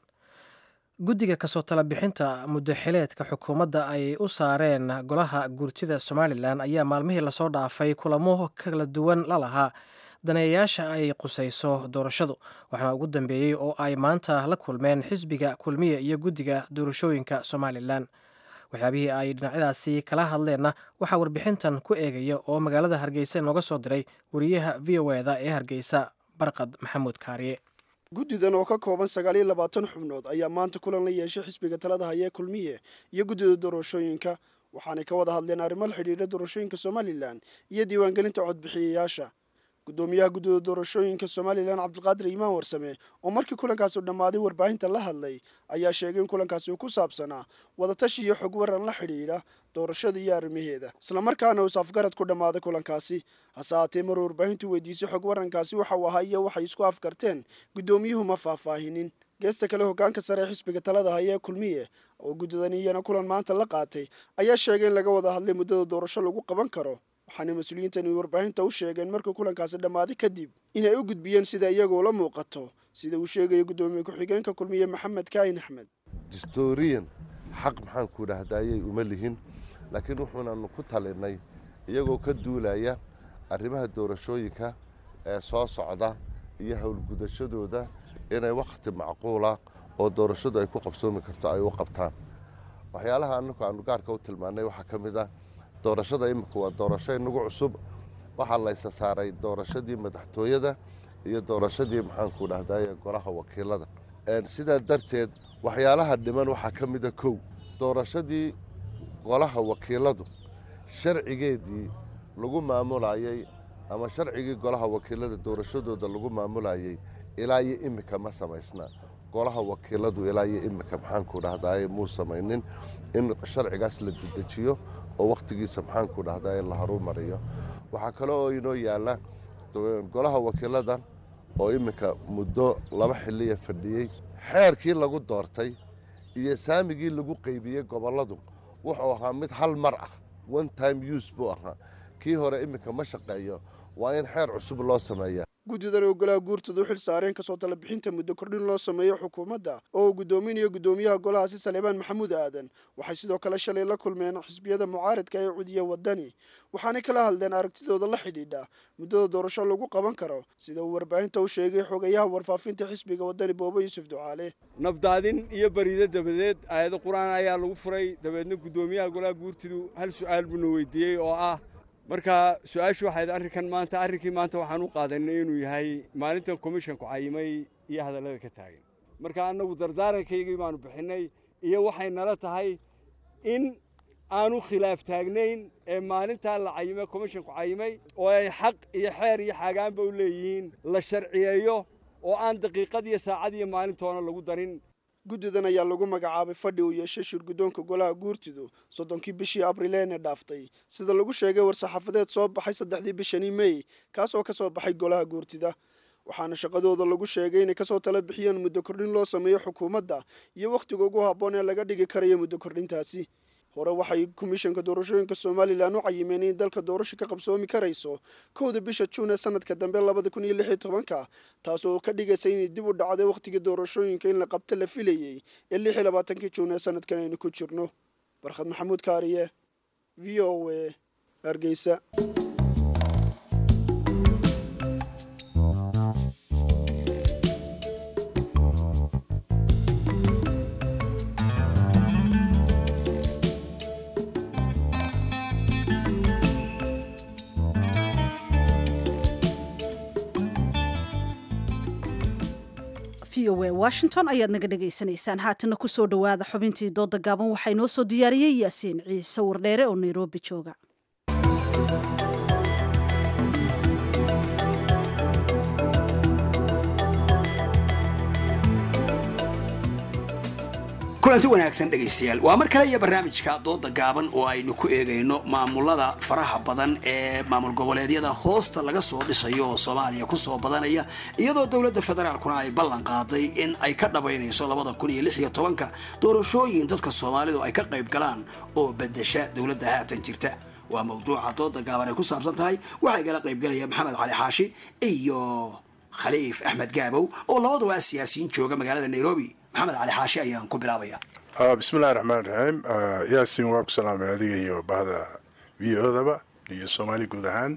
guddiga kasoo tala bixinta muddaxileedka xukuumadda ay u saareen golaha guurtida somalilan ayaa maalmihii lasoo dhaafay kulamo kala duwan la lahaa daneeyayaasha ay qusayso doorashadu waxaana ugu dambeeyey oo ay maanta la kulmeen xisbiga kulmiya iyo guddiga doorashooyinka somalilan waxyaabihii ay dhinacyadaasi kala hadleenna waxaa warbixintan ku eegaya oo magaalada hargeysa nooga soo diray wariyaha v o eda ee hargeysa barqad maxamuud kaariye guddidan oo ka kooban sagaal iyo labaatan xubnood ayaa maanta kulan la yeeshay xisbiga talada haya ee kulmiye iyo guddida doorashooyinka waxaanay ka wada hadleen arrimo la xidhiidha doorashooyinka somalilan iyo diiwaangelinta codbixiyayaasha guddoomiyaha guddida doorashooyinka somalilan cabdulqaadir iimaan warsame oo markii kulankaasi u dhammaaday warbaahinta la hadlay ayaa sheegay in kulankaasi uu ku saabsanaa wadatashi iyo xog waran la xidhiidha doorashada iyo arrimaheeda islamarkaana uu safgarad ku dhammaaday kulankaasi hase haatee maruu warbaahintu weydiisay xog warankaasi waxa uu ahaa iyo waxay isku afgarteen guddoomiyuhu ma faahfaahinin geesta kale hoggaanka sare ee xisbiga talada haya ee kulmiye oo guddidan iyana kulan maanta la qaatay ayaa sheegay in laga wada hadlay muddada doorasho lagu qaban karo waxaana mas-uuliyiintani warbaahinta u sheegeen markii kulankaasi dhammaaday kadib inay u gudbiyeen sida iyagoo la muuqato sida uu sheegaya guddoomiye ku-xigeenka kulmiye maxamed kaayin axmed distoriyan xaq maxaan ku idhaahdayay uma lihin laakiin wuxuunanu ku talinay iyagoo ka duulaya arrimaha doorashooyinka ee soo socda iyo howlgudashadooda inay wakhti macquula oo doorashadu ay ku qabsoomi karto ay u qabtaan waxyaalaha anaku aanu gaarka u tilmaannay waxaa ka mid ah doorashada imika waa doorasho inagu cusub waxaa laysa saaray doorashadii madaxtooyada iyo doorashadii maxaanku dhahdaye golaha wakiilada sidaa darteed waxyaalaha dhiman waxaa ka mida kow doorashadii golaha wakiiladu sharcigeedii lagu maamulayey ama sharcigii golaha wakiilada doorashadooda lagu maamulayey ilaa iyo imika ma samaysna golaha wakiiladu ilaa iyo imika maxaanku dhahdaye muu samaynin in sharcigaas la dedejiyo oo wakhtigiisa maxaanku dhahdaa in la harumariyo waxaa kale oo inoo yaalla golaha wakiilada oo iminka muddo laba xilliya fadhiyey xeerkii lagu doortay iyo saamigii lagu qaybiyey gobolladu wuxuu ahaa mid hal mar ah one time use buu ahaa kii hore iminka ma shaqeeyo waa in xeer cusub loo sameeyaa guddidan oo golaha guurtooda u xil saareen kasoo talabixinta muddo kordhin loo sameeyo xukuumadda oo uu guddoominayo guddoomiyaha golahaasi saleebaan maxamuud aadan waxay sidoo kale shalay la kulmeen xisbiyada mucaaridka ee cudiya wadani waxaanay kala hadleen aragtidooda la xidhiidha muddada doorasho lagu qaban karo sida uu warbaahinta u sheegay xogayaha warfaafinta xisbiga wadani boobo yuusuf ducaale nabdaadin iyo bariido dabadeed aayado qur-aan ayaa lagu furay dabeedna guddoomiyaha golaha guurtidu hal su'aal buuna weydiiyey oo ah marka su-aashu waxayd arrinkan maanta arrinkii maanta waxaan u qaadanay inuu yahay maalintan komishonku cayimay iyo hadallada ka taagan marka annagu dardaarankayagii baanu bixinnay iyo waxay nala tahay in aanu khilaaf taagnayn ee maalintaa la cayimay komishonku cayimay oo ay xaq iyo xeer iyo xaagaanba u leeyihiin la sharciyeeyo oo aan daqiiqad iyo saacad iyo maalintoona lagu darin guddidan ayaa lagu magacaabay fadhi uu yeeshay shirguddoonka golaha guurtidu soddonkii bishii abrileene dhaaftay sida lagu sheegay war-saxaafadeed soo baxay saddexdii bishanii mey kaas oo ka soo baxay golaha guurtida waxaana shaqadooda lagu sheegay inay kasoo tala bixiyeen muddo kordhin loo sameeyo xukuumadda iyo wakhtiga ugu habboon ee laga dhigi karayo muddo kordhintaasi hore waxay komishanka doorashooyinka somalilan u cayimeen in dalka doorasho ka qabsoomi karayso kowda bisha juun ee sanadka dambe labada kun iyo lix iyo tobanka taasoo ka dhigaysa inay dib u dhacday wakhtigii doorashooyinka in la qabto la filayey ee lix iyo labaatankii juun ee sanadkan aynu ku jirno barkhad maxamuud kaariye v o a hargeysa v o a washington ayaad naga dhagaysanaysaan haatana kusoo dhowaada xubintii dooda gaaban waxaa inoo soo diyaariyey yaasiin ciise wardheere oo nairobi jooga kulanti wanaagsan dhegaystayaal waa mar kale iyo barnaamijka dooda gaaban oo aynu ku eegayno maamulada faraha badan ee maamul goboleedyada hoosta laga soo dhisayo oo soomaaliya kusoo badanaya iyadoo dowladda federaalkuna ay ballan qaaday in ay ka dhabaynayso labada kun iyo lix iyo tobanka doorashooyin dadka soomaalidu ay ka qayb galaan oo bedesha dowladda haatan jirta waa mawduuca dooda gaaban ay ku saabsan tahay waxaa igala qaybgalaya maxamed cali xaashi iyo khaliif axmed gaabow oo labaduba siyaasiyiin jooga magaalada nairobi maxamed cali xaashi ayaan ku bilaabaya bismillahi raxmaan raxiim yaasin waa ku salaamay adiga iyo bahda v odaba iyo soomaali guud ahaan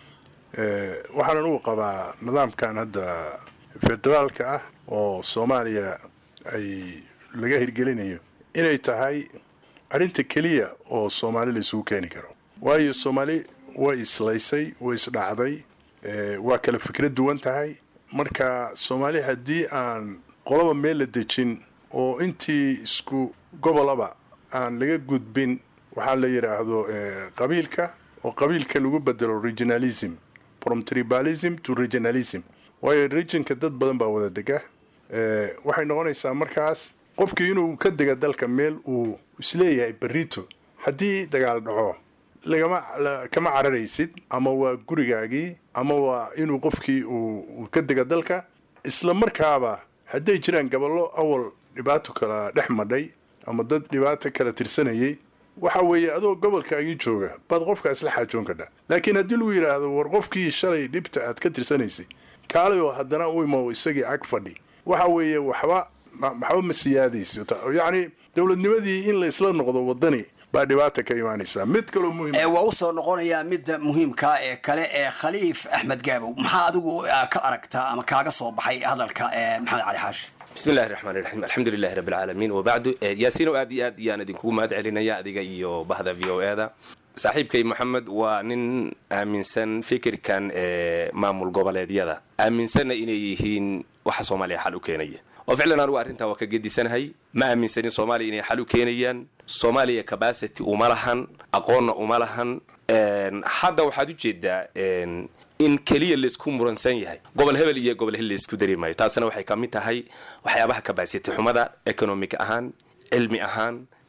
waxaanan ugu qabaa nidaamkan hadda federaalka ah oo soomaaliya ay laga hirgelinayo inay tahay arrinta keliya oo soomaali la isugu keeni karo waayo soomaali way islaysay way isdhacday waa kala fikrad duwan tahay marka soomaali haddii aan qolaba meel la dejin oo intii isku gobolaba aan laga gudbin waxaa la yidhaahdo qabiilka oo qabiilka lagu bedelo regionalism from tribalism to regionalism waayo regionka dad badan baa wada dega waxay noqonaysaa markaas qofkii inuu ka dega dalka meel uu isleeyahay berito haddii dagaal dhaco lagama kama cararaysid ama waa gurigaagii ama waa inuu qofkii uu ka dega dalka isla markaaba hadday jiraan gabollo awal dhibaato kala dhex madhay ama dad dhibaato kala tirsanayay waxa weeye adoo gobolkaagii jooga baad qofkaas la xaajoon kadha laakiin haddii lagu yidhaahdo war qofkii shalay dhibta aad ka tirsanaysay kaalay oo haddana u imo isagii ag fadhi waxa weeye waxba waxba ma siyaadayso yacni dowladnimadii in la isla noqdo wadani baa dhibaata ka imaanaysaa mid kaloo muhiim waa usoo noqonayaa midda muhiimka ee kale ee khaliif axmed gaabow maxaa adigu ka aragtaa ama kaaga soo baxay hadalka maxamed cali xaashi bismi illahi raxmaan iraxiim alxamdu lilahi rabbi alcaalamiin wabacdu yaasiinow aad iyo aad iyaan idinkugu mahad celinaya adiga iyo bahda v o e da saaxiibkay moxamed waa nin aaminsan fikirkan ee maamul goboleedyada aaminsanna inay yihiin waxa soomaaliya xal u keenaya oo ficlan anugu arrintaa waa ka gedisanahay ma aaminsanin soomaaliya inay xal u keenayaan soomaaliya cabacity uma lahan aqoonna uma lahan hadda waxaad u jeedaa in keliya laisku muransan yahay gobol hebel iyo gobol hebel laisku dari maayo taasina waxay ka mid tahay waxyaabaha cabacity xumada economic ahaan cilmi ahaan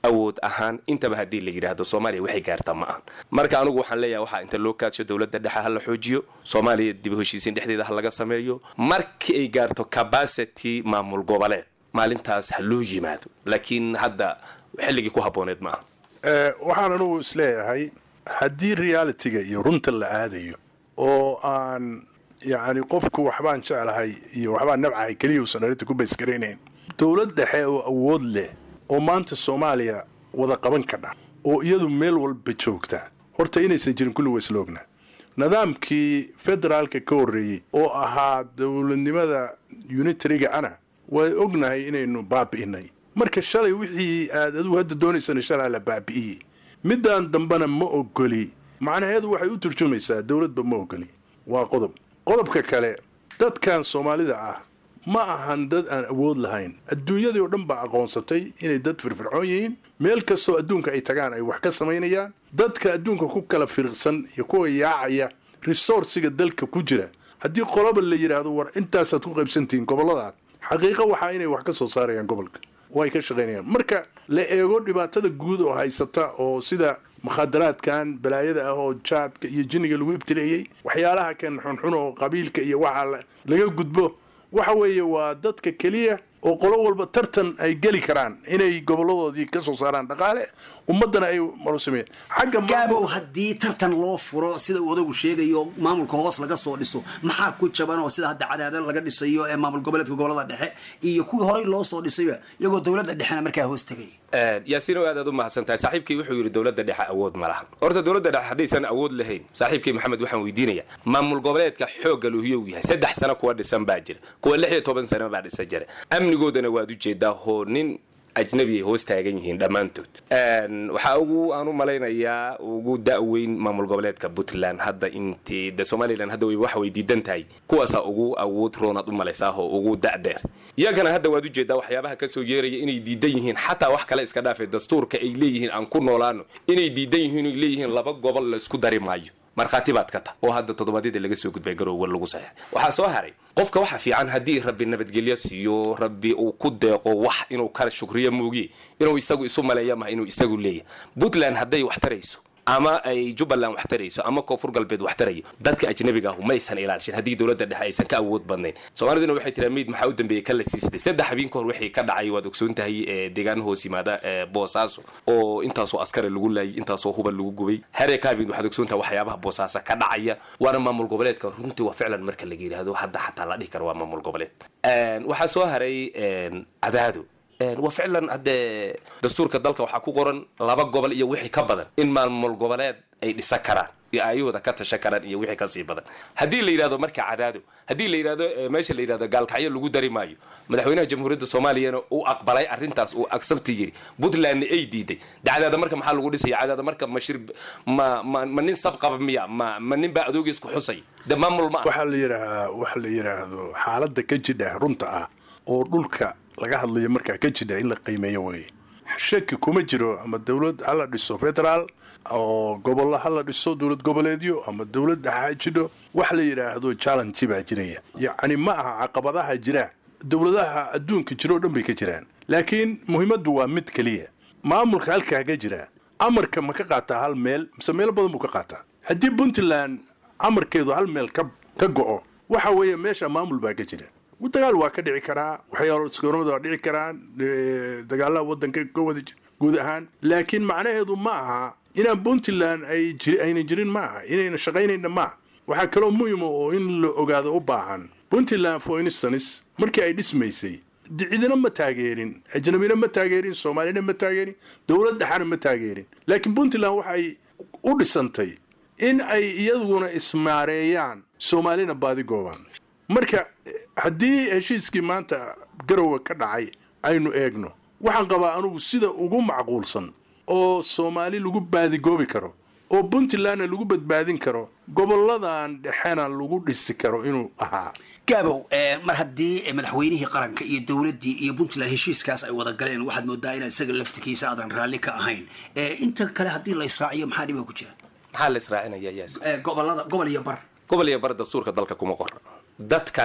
awood ahaan intaba haddii la yidhaahdo soomaaliya waxay gaartaa ma ahan marka anigu waxaan leeyahay waxaa inta loo kaadsho dowladda dhexe ha la xoojiyo soomaaliya dib u heshiisiin dhexdeeda ha laga sameeyo markii ay gaarto capacity maamul goboleed maalintaas ha loo yimaado laakiin hadda xilligii ku habbooneed ma aha waxaan anugu isleeyahay haddii realitiga iyo runta la aadayo oo aan yacni qofku waxbaan jeclahay iyo waxbaan nabcahay keliya uusan arrinta ku baysgaraynayn dowlad dhexe oo awood leh oo maanta soomaaliya wada qaban kadha oo iyadu meel walba joogta horta inaysan jirin kulli waysla ognaa nidaamkii federaalka ka horreeyey oo ahaa dowladnimada unitariga ana waa ognahay inaynu baabi'inay marka shalay wixii aad adigu hadda doonaysana shalaa la baabi'iyey midaan dambena ma ogoli macnaheedu waxay u turjumaysaa dowladba ma ogoli waa qodob qodobka kale dadkan soomaalida ah ma ahan dad aan awood lahayn adduunyadii oo dhan baa aqoonsatay inay dad firfircoon yihiin meel kastoo adduunka ay tagaan ay wax ka samaynayaan dadka adduunka ku kala firiqsan iyo kuwa yaacaya resourciga dalka ku jira haddii qoloba la yidhaahdo war intaasaad ku qaybsantihiin gobolladaad xaqiiqo waxaa inay wax ka soo saarayaan gobolka oo ay ka shaqaynayaan marka la eego dhibaatada guud oo haysata oo sida mukhadaraadkan balaayada ah oo jaadka iyo jinniga lagu ibtileeyey waxyaalaha kan xunxun oo qabiilka iyo waxaa laga gudbo waxa weeye waa dadka keliya oo qolo walba tartan ay geli karaan inay goboladoodii ka soo saaraan dhaqaale ummaddana ay marusameeyaan xagga gaabow haddii tartan loo furo sida uu odagu sheegayo maamulka hoos laga soo dhiso maxaa ku jaban oo sida hadda cadaada laga dhisayo ee maamul goboleedka gobolada dhexe iyo kuwii horey loo soo dhisayba iyagoo dowladda dhexena markaa hoos tegay yaasiin oo aad aad u mahadsan tahay saaxiibkii wuxuu yidhi dowladda dhexe awood ma laha horta dowladda dhexe haddaysan awood lahayn saaxiibkii maxamed waxaan weydiinaya maamul goboleedka xoogga luhiyo uu yahay saddex sano kuwa dhisan baa jira kuwa lix iyo toban sano baa dhisan jira amnigoodana waad u jeedaa hoo nin ajnabi ay hoos taagan yihiin dhammaantood waxaa ugu aan u malaynayaa ugu da-weyn maamul goboleedka puntland hadda intii de somalilan hadda waxa way diidan tahay kuwaasaa ugu awood roonaad u malaysaahoo ugu da-dheer iyagana hadda waad ujeedaa waxyaabaha kasoo yeeraya inay diidan yihiin xataa wax kale iska dhaafay dastuurka ay leeyihiin aan ku noolaano inay diidan yihiin ay leeyihiin laba gobol la isku dari maayo markhaati baad ka tah oo hadda toddobaadyada laga soo gudbay garowga lagu saxeex waxaa soo haray qofka waxa fiican haddii rabbi nabadgelyo siiyo rabbi uu ku deeqo wax inuu kala shukriyo muugiye inuu isagu isu maleeya maha inuu isagu leeyahay puntland hadday wax tarayso ama ay jubbaland wax tarayso ama koonfur galbeed wax tarayo dadka ajnabiga ahu maysan ilaalishin haddii dowladda dhexe aysan ka awood badnayn soomaaliduna waxay tiraa meyd maxaa u dambeeyey ka la siisatay saddex habeen ka hor wixii ka dhacay waad ogsoon tahay deegaan hoos yimaada boosaaso oo intaasoo askara lagu laayay intaasoo huba lagu gubay haree kaabin waxaad ogsoon tahay waxyaabaha boosaasa ka dhacaya waana maamul goboleedka runtii waa ficlan marka laga yidhaahdo hadda xataa la dhihi karo waa maamul goboleed waxaa soo haray cadaado waa ficlan haddee dastuurka dalka waxaa ku qoran laba gobol iyo wixii ka badan in maamul goboleed ay dhisan karaan iyo aayahooda ka tashan karaan iyo wixii kasii badan haddii la yidhahdo marka cadaado haddii la yidhahdo meesha la yidhahdo gaalkacyo lagu dari maayo madaxweynaha jamhuuriyadda soomaaliyana uu aqbalay arrintaas uu agsabti yiri puntlandna ay diiday de cadaada marka maxaa lagu dhisaya cadaada marka mashir ma ma ma nin sab qaba miya ma ma nin baa adoogiis ku xusay de maamul ma waxaa la yidhaahaa waxa la yidhaahdo xaaladda ka jidha runta ah oo dhulka laga hadlayo markaa ka jidha in la qiimeeyo weeye shaki kuma jiro ama dowlad hala dhiso federaal oo gobollo hala dhiso dowlad goboleedyo ama dowlad dhexa jidho wax la yidhaahdo challenge baa jiraya yacni ma aha caqabadaha jira dowladaha adduunka jiro o dhan bay ka jiraan laakiin muhiimaddu waa mid keliya maamulka halkaa ka jira amarka ma ka qaataa hal meel mise meelo badan buu ka qaataa haddii puntland amarkeedu hal meel ka ka go-o waxa weeye meesha maamul baa ka jira dagaal waa ka dhici karaa waxyaalo iskoormada waa dhici karaan dagaalaha wadanka ka wada guud ahaan laakiin macnaheedu ma aha inaan puntland ay ayna jirin ma aha inayna shaqaynayna ma aha waxaa kaloo muhima oo in la ogaado u baahan puntland for instance markii ay dhismaysay cidina ma taageerin ajnabina ma taageerin soomaalina ma taageerin dowlad dhexana ma taageerin laakiin puntland waxay u dhisantay in ay iyaduna ismaareeyaan soomaalina baadi goobaan marka haddii heshiiskii maanta garowe ka dhacay aynu eegno waxaan qabaa anugu sida ugu macquulsan oo soomaali lagu baadigoobi karo oo puntlandna lagu badbaadin karo goboladan dhexena lagu dhisi karo inuu ahaa gaabow mar haddii madaxweynihii qaranka iyo dowladdii iyo puntland heshiiskaas ay wada galeen waxaad moodaa inaad isaga laftikiisa aadan raalli ka ahayn inta kale haddii la israaciyo maxaa dhiba ku jira maxaa la israacinaya yaas gobolada gobol iyo bar gobol iyo bar dastuurka dalka kuma qoran dadkana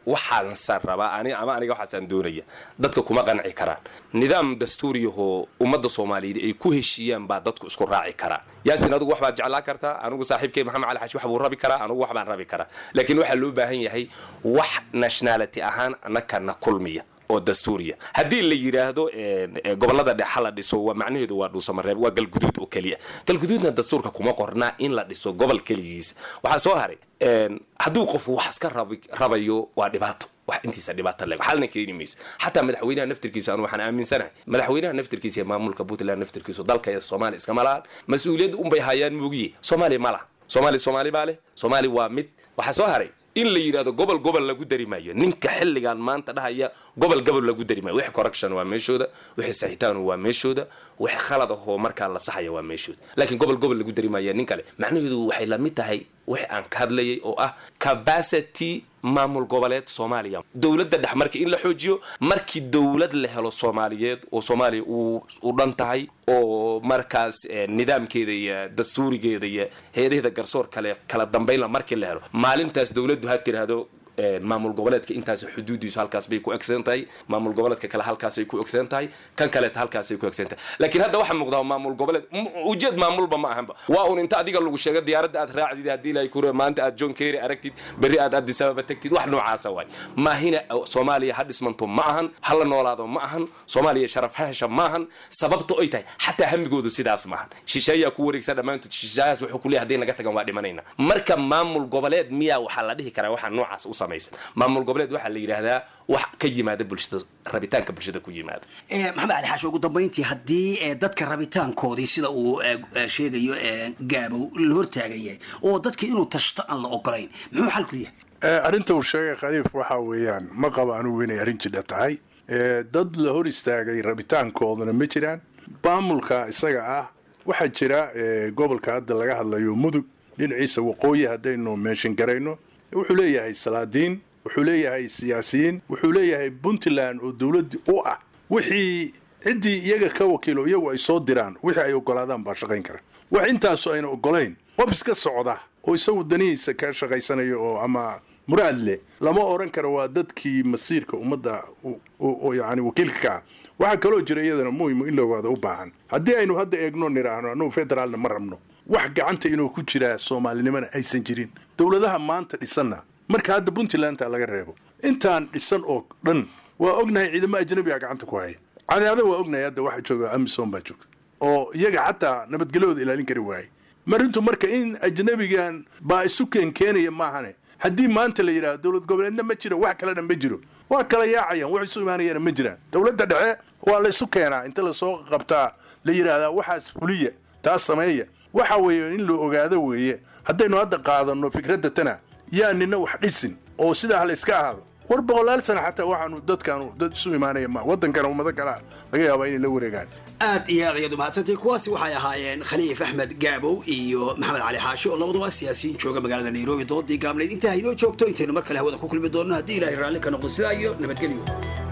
waxaansan rabaa ani ama aniga waxaasaan doonaya dadka kuma qanci karaan nidaam dastuuriyahoo ummadda soomaaliyeed ay ku heshiiyaan baa dadku isku raaci karaa yaasin adigu wax baad jeclaan kartaa anigu saaxiibkay maxamed cali xashi wax buu rabi karaa anigu wax baan rabi karaa laakiin waxaa loo baahan yahay wax nationality ahaan annakana kulmiya oo dastuuriya haddii la yidhaahdo gobolada dhexa la dhiso waa macnaheedu waa dhuusamareeb waa galguduud oo keliya galguduudna dastuurka kuma qornaa in la dhiso gobol keligiisa waxaa soo haray hadduu qofu wax iska rabayo waa dhibaato wax intiisa dhibaata leg xalna keeni mayso xataa madaxweynaha naftirkiisu anu waxaan aaminsanahay madaxweynaha naftirkiisa iyo maamulka puntland naftirkiisu dalka iyo soomaaliya iskama lahan mas-uuliyadda unbay hayaan moogiye soomaaliya ma laha soomaaliya soomaali baa leh soomaali waa mid waxaa soo haray in la yidhahdo gobol gobol lagu dari maayo ninka xilligan maanta dhahaya gobol gobol lagu dari maayo wixii correction waa meeshooda wixii saxitaan waa meeshooda wixii khalad ahoo markaa la saxaya waa meeshooda laakiin gobol gobol lagu dari maayo nin kale macnaheedu waxay la mid tahay wixii aan ka hadlayay oo ah capacity maamul goboleed soomaaliya dowladda dhex markii in la xoojiyo markii dowlad la helo soomaaliyeed oo soomaaliya u dhan tahay oo markaas nidaamkeeda iyo dastuurigeeda iyo heedaheeda garsoor kale kala dambaynla markii la helo maalintaas dowladdu ha tiraahdo maamul goboleedka intaas xuduudiisu halkaas bay ku egsan tahay maamul goboleedka kale halkaasay ku egsan tahay kan kaleeta halkaasay ku egsan tahay laakiin hadda waxaa muuqdaa maamul goboleed ujeed maamulba ma ahanba waa un inta adiga lagu sheego diyaaradda aad raacdid haddii ilahay kure maanta aad john kerry aragtid berri aad addis ababa tagtid wax noocaasa waay maahina soomaaliya ha dhismanto ma ahan ha la noolaado ma ahan soomaaliya sharaf ha hesha ma ahan sababta ay tahay xataa hamigoodu sidaas maahan shisheeyaa ku wareegsan dhammaantood shisheeyahaas wuxuu ku leeyahay hadday naga tagan waa dhimanayna marka maamul goboleed miyaa waxaa la dhihi karaa waxaa noocaas u maamul goboleed waxaa la yidhaahdaa wax ka yimaada bulshada rabitaanka bulshada ku yimaada maxamed cali xaasho ugu dambayntii haddii dadka rabitaankoodii sida uu sheegayo gaabow la hortaagan yahay oo dadka inuu tashto aan la ogolayn muxuu xalku yahay arrinta uu sheegay khaliif waxa weeyaan ma qabo anugu inay arrin jidha tahay dad la hor istaagay rabitaankoodana ma jiraan maamulka isaga ah waxaa jira gobolka hadda laga hadlayo mudug dhinaciisa waqooyi haddaynu meeshin garayno wuxuu leeyahay salaadiin wuxuu leeyahay siyaasiyiin wuxuu leeyahay puntland oo dowladdi u ah wixii ciddii iyaga ka wakiilo iyagu ay soo diraan wixii ay ogolaadaan baa shaqayn kara wax intaasu ayna ogolayn qof iska socda oo isagu danihiisa ka shaqaysanayo oo ama muraad leh lama odhan karo waa dadkii masiirka ummadda yani wakiilka ka ah waxaa kaloo jira iyadana muhimu in la ogaado u baahan haddii aynu hadda eegno niraahno annugu federaalna ma rabno wax gacanta inuu ku jiraa soomaalinimana aysan jirin dowladaha maanta dhisanna marka hadda puntlandta laga reebo intaan dhisan oo dhan waa ognahay ciidamo ajnabiga gacanta ku haya cadaada waa ognahay hadda waxa jooga amisom baa joogta oo iyaga xataa nabadgelyahooda ilaalin kari waayay marintu marka in ajnabigan baa isu keenkeenaya maahane haddii maanta la yidhahdo dowlad goboleedna ma jiro wax kalena ma jiro waa kala yaacayaan wax isu imaanayana ma jiraan dowladda dhexe waa la isu keenaa inta lasoo qabtaa la yidhaahdaa waxaas fuliya taas sameeya waxa weeye in la ogaado weeye haddaynu hadda qaadanno fikradda tana yaa nina wax dhisin oo sidaa ha la iska ahaado war boqolaal sana xataa waxaanu dadkaanu dad isu imaanaya ma waddankana ummado kalea laga yaabaa inay la wareegaan aad iyo aad ayaad umahadsantay kuwaasi waxay ahaayeen khaliif axmed gaabow iyo maxamed cali xaashi oo labaduba siyaasiyiin jooga magaalada nairobi doodii gaabnayd intaa haynoo joogto intaynu mar kale hawada ku kulmi doonno haddii ilaahay raalli ka noqdo sidaa iyo nabadgelyo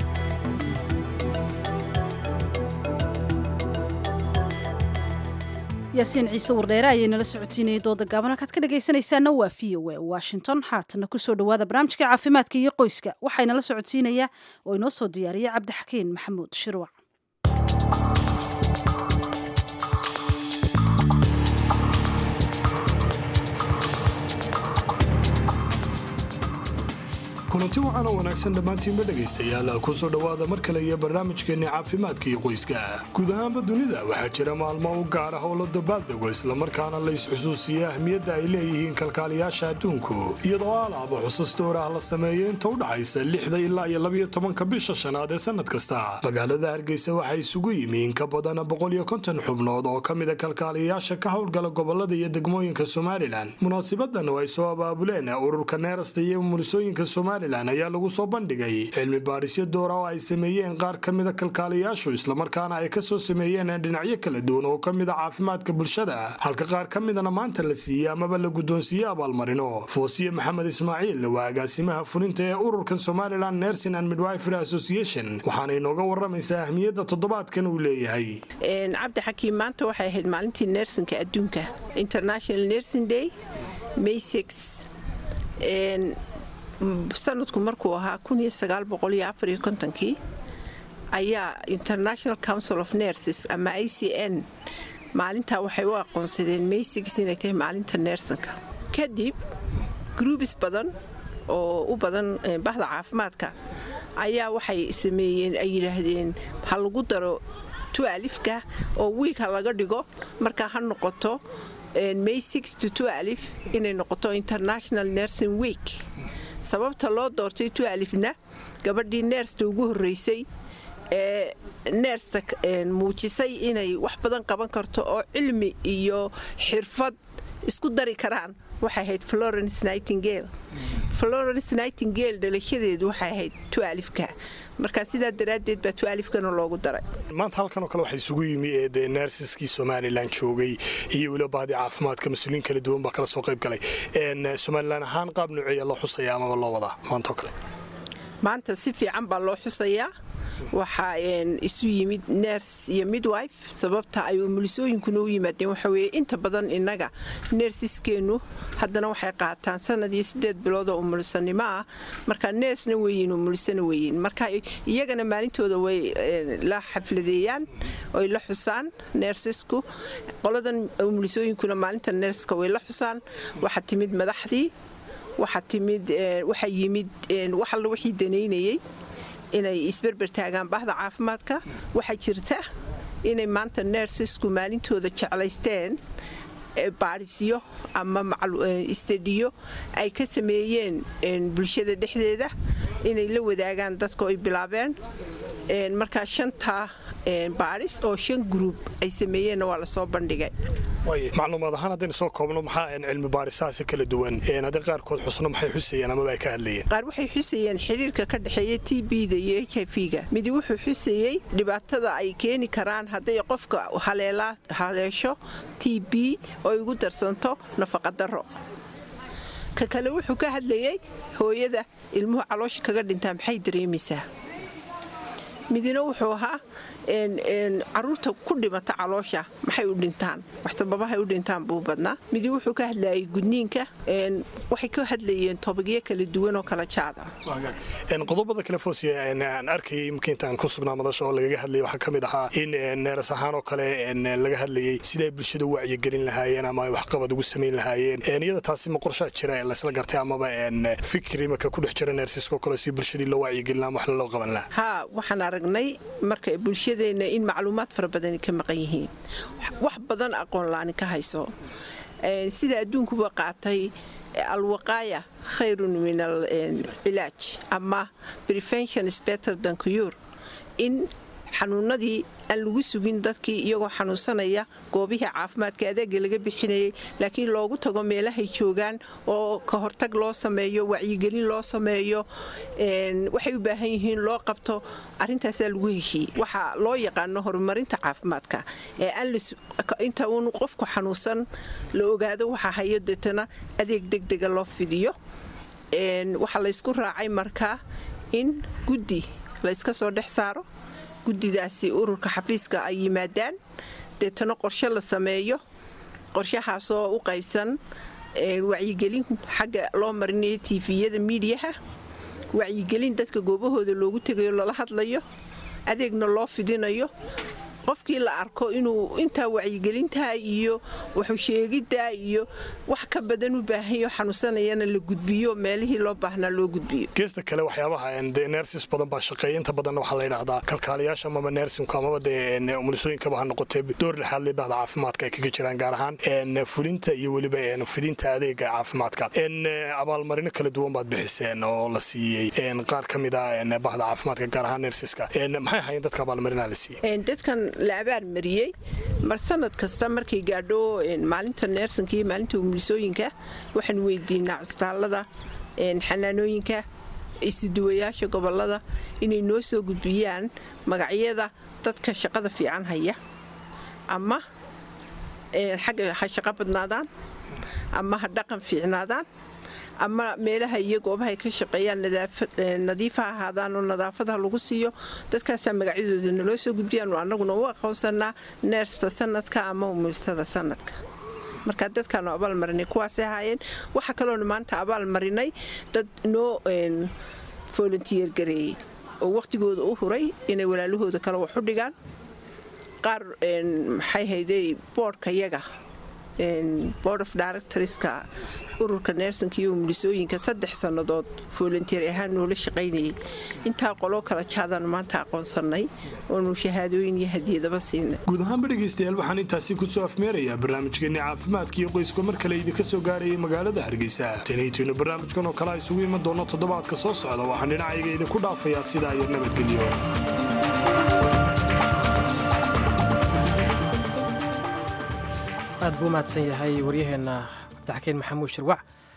yaasiin ciise wardheere ayay nala socotiinayay dooda gaaban halkaad ka dhagaysanaysaana waa v o a washington haatana kusoo dhawaada barnaamijka caafimaadka iyo qoyska waxaynala socotiinayaa oo inoo soo diyaariyay cabdixakiin maxamuud shirwac kulanti wacan oo wanaagsan dhammaantiinba dhegaystayaal kusoo dhowaada mar kale iyo barnaamijkeenni caafimaadka iyo qoyska guud ahaanba dunida waxaa jira maalmo u gaar ah oo la dabaaldego islamarkaana la isxusuusiya ahmiyadda ay leeyihiin kalkaaliyaasha adduunku iyadoo alaaba xusas door ah la sameeyo inta u dhaxaysa lixda ilaa iyo labiyo tobanka bisha shanaad ee sannad kasta magaalada hargeysa waxaa isugu yimi in ka badan boqol iyo konton xubnood oo ka mida kalkaaliyayaasha ka howlgala gobolada iyo degmooyinka somalilan munaasibadan oo ay soo abaabuleen ururka neerasta iyo mulisooyinka somalilan ayaa lagu soo bandhigay cilmi baadhisyo doora oo ay sameeyeen qaar ka mida kalkaaliyaashu islamarkaana ay kasoo sameeyeen dhinacyo kala duwan oo ka mida caafimaadka bulshada halka qaar ka midana maanta la siiyey amaba la guddoonsiiyey abaalmarino foosiye maxamed ismaaciil waa agaasimaha fulinta ee ururkan somalilan nursing and midwifery association waxaana inooga waramaysaa ahmiyadda toddobaadkan uu leeyahay cabdi xakiim maanta waxay ahayd maalintii nersinka adduunka international nursing day may sanadku markuu ahaa kii ayaa international council of nerses ama i c n maalintaa waxay u aqoonsadeen maysigis inay tahay maalinta neersanka kadib gruubis badan oo u badan bahda caafimaadka ayaa waxay sameeyeen ay yidhaahdeen ha lagu daro tualifka oo wiigha laga dhigo markaa ha noqoto may alif inay noqoto international nursing week sababta loo doortay tualifna gabadhii neersta ugu horreysay ee neersta muujisay inay wax badan qaban karto oo cilmi iyo xirfad isku dari karaan waxay ahayd florence nightingale florence nightingale dhalashadeedu waxay ahayd tualifka marka sidaa daraaddeed baa tualifkana loogu daray maanta halkanoo kale waxaa isugu yimi ee neersiskii somalilan joogay iyo weliba bahdii caafimaadka mas-uuliyiin kala duwan baa kala soo qayb galay somalilan ahaan qaab nooceeya loo xusaya amaba loo wadaa maantaoo kale maanta si fiican baa loo xusayaa waxaa isu yimid ners iyo midwife sababta ay umulisooyinkuna u yimaadeen waxaweye inta badan innaga neersiskeennu haddana waxay qaataan sanad iyo sideed biloodoo umulisanimo ah marka neersna weyiin umulisana weyiin marka iyagana maalintooda way la xafladeeyaan oy la xusaan neersisku qoladan umulisooyinkuna maalinta neerska way la xusaan waxaa timid madaxdii waxaa timid waxaa yimid wax alla wixii danaynayey inay isberber taagaan bahda caafimaadka waxaa jirta inay maanta nersisku maalintooda jeclaysteen baadhisyo ama istadiyo ay ka sameeyeen bulshada dhexdeeda inay la wadaagaan dadka ay bilaabeen markaa shantaa baadhis oo shan gruub ay sameeyeenna waa lasoo bandhigay macluumaad ahaan haddaynu soo koobno maxaa cilmi baadhisahaasi kala duwan haddii qaarkood xusno maxay xusayeen amaba ay ka hadlayeen qaar waxay xusayeen xiriirka ka dhexeeya t b-da iyo h i v-ga midi wuxuu xusayey dhibaatada ay keeni karaan hadday qofka haleesho t b oo igu darsanto nafaqadaro ka kale wuxuu ka hadlayey hooyada ilmuhu caloosha kaga dhintaa maxay dareemaysaa midina wuxuu ahaa caruurta ku dhimata caloosha maxay u dhintaan wax sababahay u dhintaan buu badnaa midi wuxuu ka hadlayay gudniinka waxay ka hadlayeen tobagyo kala duwan oo kala jaada qodobada kale foosiya aan arkayay imika intaan ku sugnaa madasha oo lagaga hadlayay waxaa ka mid ahaa in neeras ahaan oo kale laga hadlayay siday bulshada u wacyigelin lahaayeen ama waxqabad ugu samayn lahaayeen iyada taasi ma qorshaa jira ee laysla gartay amaba fikir imika ku dhex jira neersiska oo kale si bulshadii loo wacyigelin ama wax loo qaban lahaa ha waxaan aragnay marka bulshadeena in macluumaad fara badani ka maqan yihiin wax badan aqoon la-ani ka hayso sida adduunkuba qaatay alwaqaaya khayrun min alcilaaj ama prevention better than cure in xanuunadii aan lagu sugin dadkii iyagoo xanuunsanaya goobihii caafimaadka adeega laga bixinayay laakiin loogu tago meelahay joogaan oo ka hortag loo sameeyo wacyigelin loo sameeyo waxay u baahan yihiin loo qabto arintaasaa lagu heshiiyey waxaa loo yaqaano horumarinta caafimaadka ee inta uun qofku xanuunsan la ogaado waxaa hayo deetana adeeg degdega loo fidiyo waxaa laysku raacay markaa in guddi layska soo dhex saaro guddidaasi ururka xafiiska ay yimaadaan deetana qorshe la sameeyo qorshahaasoo u qaybsan wacyigelin xagga loo marinayo tifiyada miidiyaha wacyigelin dadka goobahooda loogu tegayo lala hadlayo adeegna loo fidinayo qofkii la arko inuu intaa wacyigelintaa iyo waxusheegiddaa iyo wax ka badan u baahanyo xanuunsanayana la gudbiyo meelihii loo baahnaa loo gudbiyo geesta kale waxyaabaha de nersis badan baa shaqeeya inta badanna waxaa la yidhahdaa kalkaaliyaasha amaba nersinku amaba dee umulisooyinkaba ha noqotee door lixaad leh bahda caafimaadka ay kaga jiraan gaar ahaan fulinta iyo weliba fidinta adeega caafimaadka abaalmarino kala duwan baad bixiseen oo la siiyey qaar ka mid a bahda caafimaadka gaar ahaan nersiska maxay ahaayeen dadka abaalmarinaha la siiyey la abaarmariyey mar sanad kasta markay gaadho maalinta neersanka iyo maalinta umulisooyinka waxaan weydiinaa cusbitaallada xanaanooyinka isuduwayaasha gobolada inay noo soo gudbiyaan magacyada dadka shaqada fiican haya ama xagga ha shaqo badnaadaan ama ha dhaqan fiicnaadaan ama meelaha iyo goobahay ka shaqeeyaan nadiifa ahaadaan oo nadaafada lagu siiyo dadkaasaa magacyadooda naloo soo gudbiyaan annaguna u aqoonsanaa neersta sanadka ama umulistada sanadka marka dadkaanu abaal marinay kuwaasay ahaayeen waxa kaloonu maanta abaal marinay dad noo volunteer gareeyey oo wakhtigooda u huray inay walaalahooda kale wax u dhigaan qaar maxay hayday boodhka yaga board of directorska ururka neersanka iyo umulisooyinka saddex sannadood volunteer ahaan noola shaqaynayay intaa qoloo kala jaadaanu maanta aqoonsannay oonu shahaadooyin iyo hadiyadaba siinay guud ahaanba dhegaystayaal waxaan intaasi kusoo afmeerayaa barnaamijkeenni caafimaadka iyo qoyska mar kale idinka soo gaarayay magaalada hargeysa tanaytinu barnaamijkan oo kale a isugu iman doono toddobaadka soo socda waxaan dhinacayga idinku dhaafayaa sidaa iyo nabadgelyo aad buu mahadsan yahay waryaheenna cabdixakiin maxamuud shirwac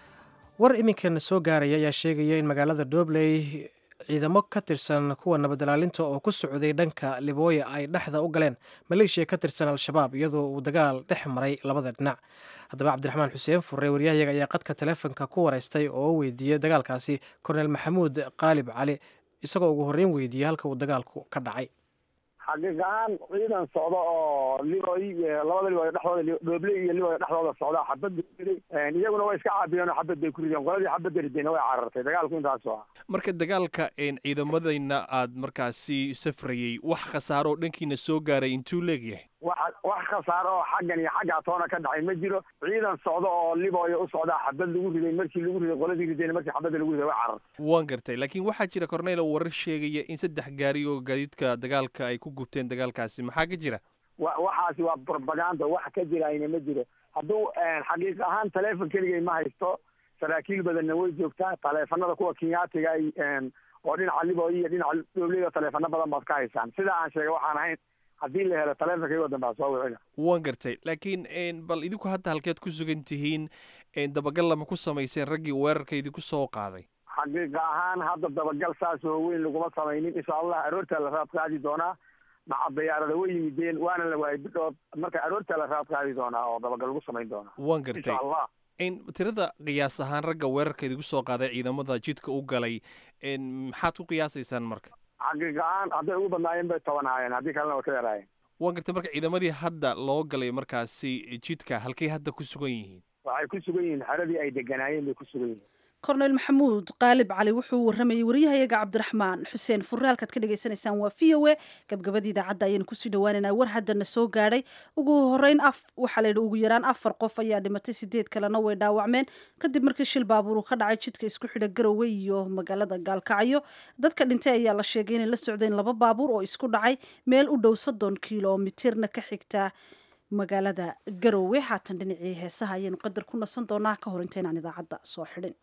war iminkan soo gaaraya ayaa sheegaya in magaalada doobley ciidamo ka tirsan kuwa nabadilaalinta oo ku socday dhanka libooya ay dhexda u galeen maleeshiya ka tirsan al-shabaab iyadoo uu dagaal dhex maray labada dhinac haddaba cabdiraxmaan xuseen furre waryahayaga ayaa qadka taleefonka ku waraystay oo u weydiiyey dagaalkaasi korneel maxamuud qaalib cali isagoo ugu horreyn weydiiyey halka uu dagaalku ka dhacay xaqiiq ahaan ciidan socda oo liboy labada liboy dhexdooda dhooble iyo liboy dhexdooda socda xabad riday iyaguna way iska caabiyeen oo xabad bay ku rideen qoladii xabadda ridayna way carartay dagaalku intaas ah marka dagaalka ciidamadayna aad markaasi safrayey wax khasaaro oo dhankiina soo gaaray intuu leegyahay wax wax khasaaro oo xaggan iyo xagga atoona ka dhacay ma jiro ciidan socda oo liboya u socdaa xabad lagu riday markii lagu riday qoladii ridayna markii xabadda lagu riday way carartay waan gartay laakiin waxaa jira cornelo warar sheegaya in saddex gaari oo gaadiidka dagaalka ay ku gubteen dagaalkaasi maxaa ka jira wa waxaasi waa propaganda wax ka jirayna ma jiro hadduu xaqiiq ahaan taleefon keligay ma haysto saraakiil badanna way joogtaa taleefanada kuwa kenyaatiga ay oo dhinaca liboy iyo dhinaca dowlada taleefano badan baad ka haysaan sidaa aan sheegay waxaan ahayn haddii la helo taleefonkaygo dambe a soo wicina waan gartay laakiin bal idinku hadda halkeed ku sugan tihiin dabagal lama ku samayseen raggii weerarka idinku soo qaaday xaqiiqa ahaan hadda dabagal saas oo weyn laguma samaynin insha allah aroortaa la raad qaadi doonaa maca dayaarada way yimideen waana la waayay bidhood marka aroortaa la raad qaadi doonaa oo dabagal lagu samayn doonaa waan gartay insha allah tirada qiyaas ahaan ragga weerarka idinku soo qaaday ciidamada jidka u galay maxaad ku qiyaasaysaan marka xaqiiq ahaan hadday ugu badnaayeen bay toban ahaayeen haddii kalena way ka yaraayeen waan gartay marka ciidamadii hadda loo galay markaasi jidka halkay hadda ku sugan yihiin waxay ku sugan yihiin xeradii ay deganaayeen bay ku sugan yihiin korneyl maxamuud qaalib cali wuxuu waramayey waryahayaga cabdiraxmaan xuseen furre halkaad ka dhagaysanaysaan waa v o e gabgabadii idaacadda ayaynu kusii dhawaaneynaa war haddana soo gaadhay ugu horeyn af waxaa la yidhi ugu yaraan afar qof ayaa dhimatay sideed kalena way dhaawacmeen kadib markii shil baabuur uu ka dhacay jidka isku xidha garowe iyo magaalada gaalkacyo dadka dhintay ayaa la sheegay inay la socdeen laba baabuur oo isku dhacay meel u dhow soddon kilomitirna ka xigta magaalada garowe haatan dhinacii heesaha ayaynu qadar ku nasan doonaa ka hor intaynaan idaacadda soo xidhin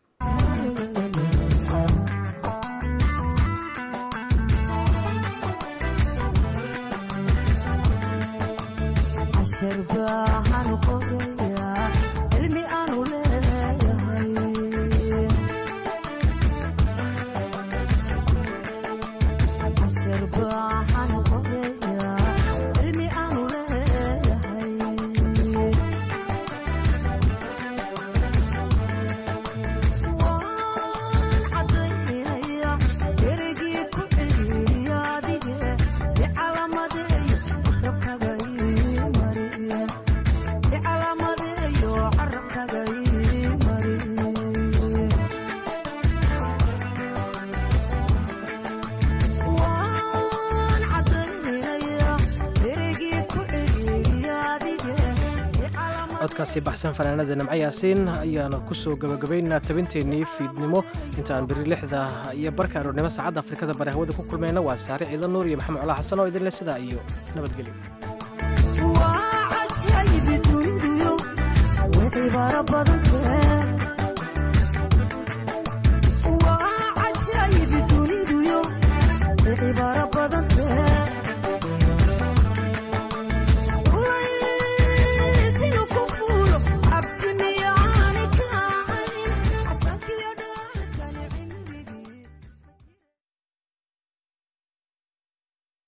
codkaasi baxsan fanaanada nimco yaasiin ayaanu ku soo gabagabaynaa tabinteennii fiidnimo intaan beri lixda iyo barka aroornimo saacadda afrikada bari hawada ku kulmayna waa saare ciidan nuur iyo maxamed colaa xasan oo idinle sidaa iyo nabadgelyo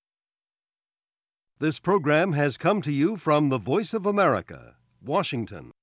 This program has come to you from the Voice of America, Washington.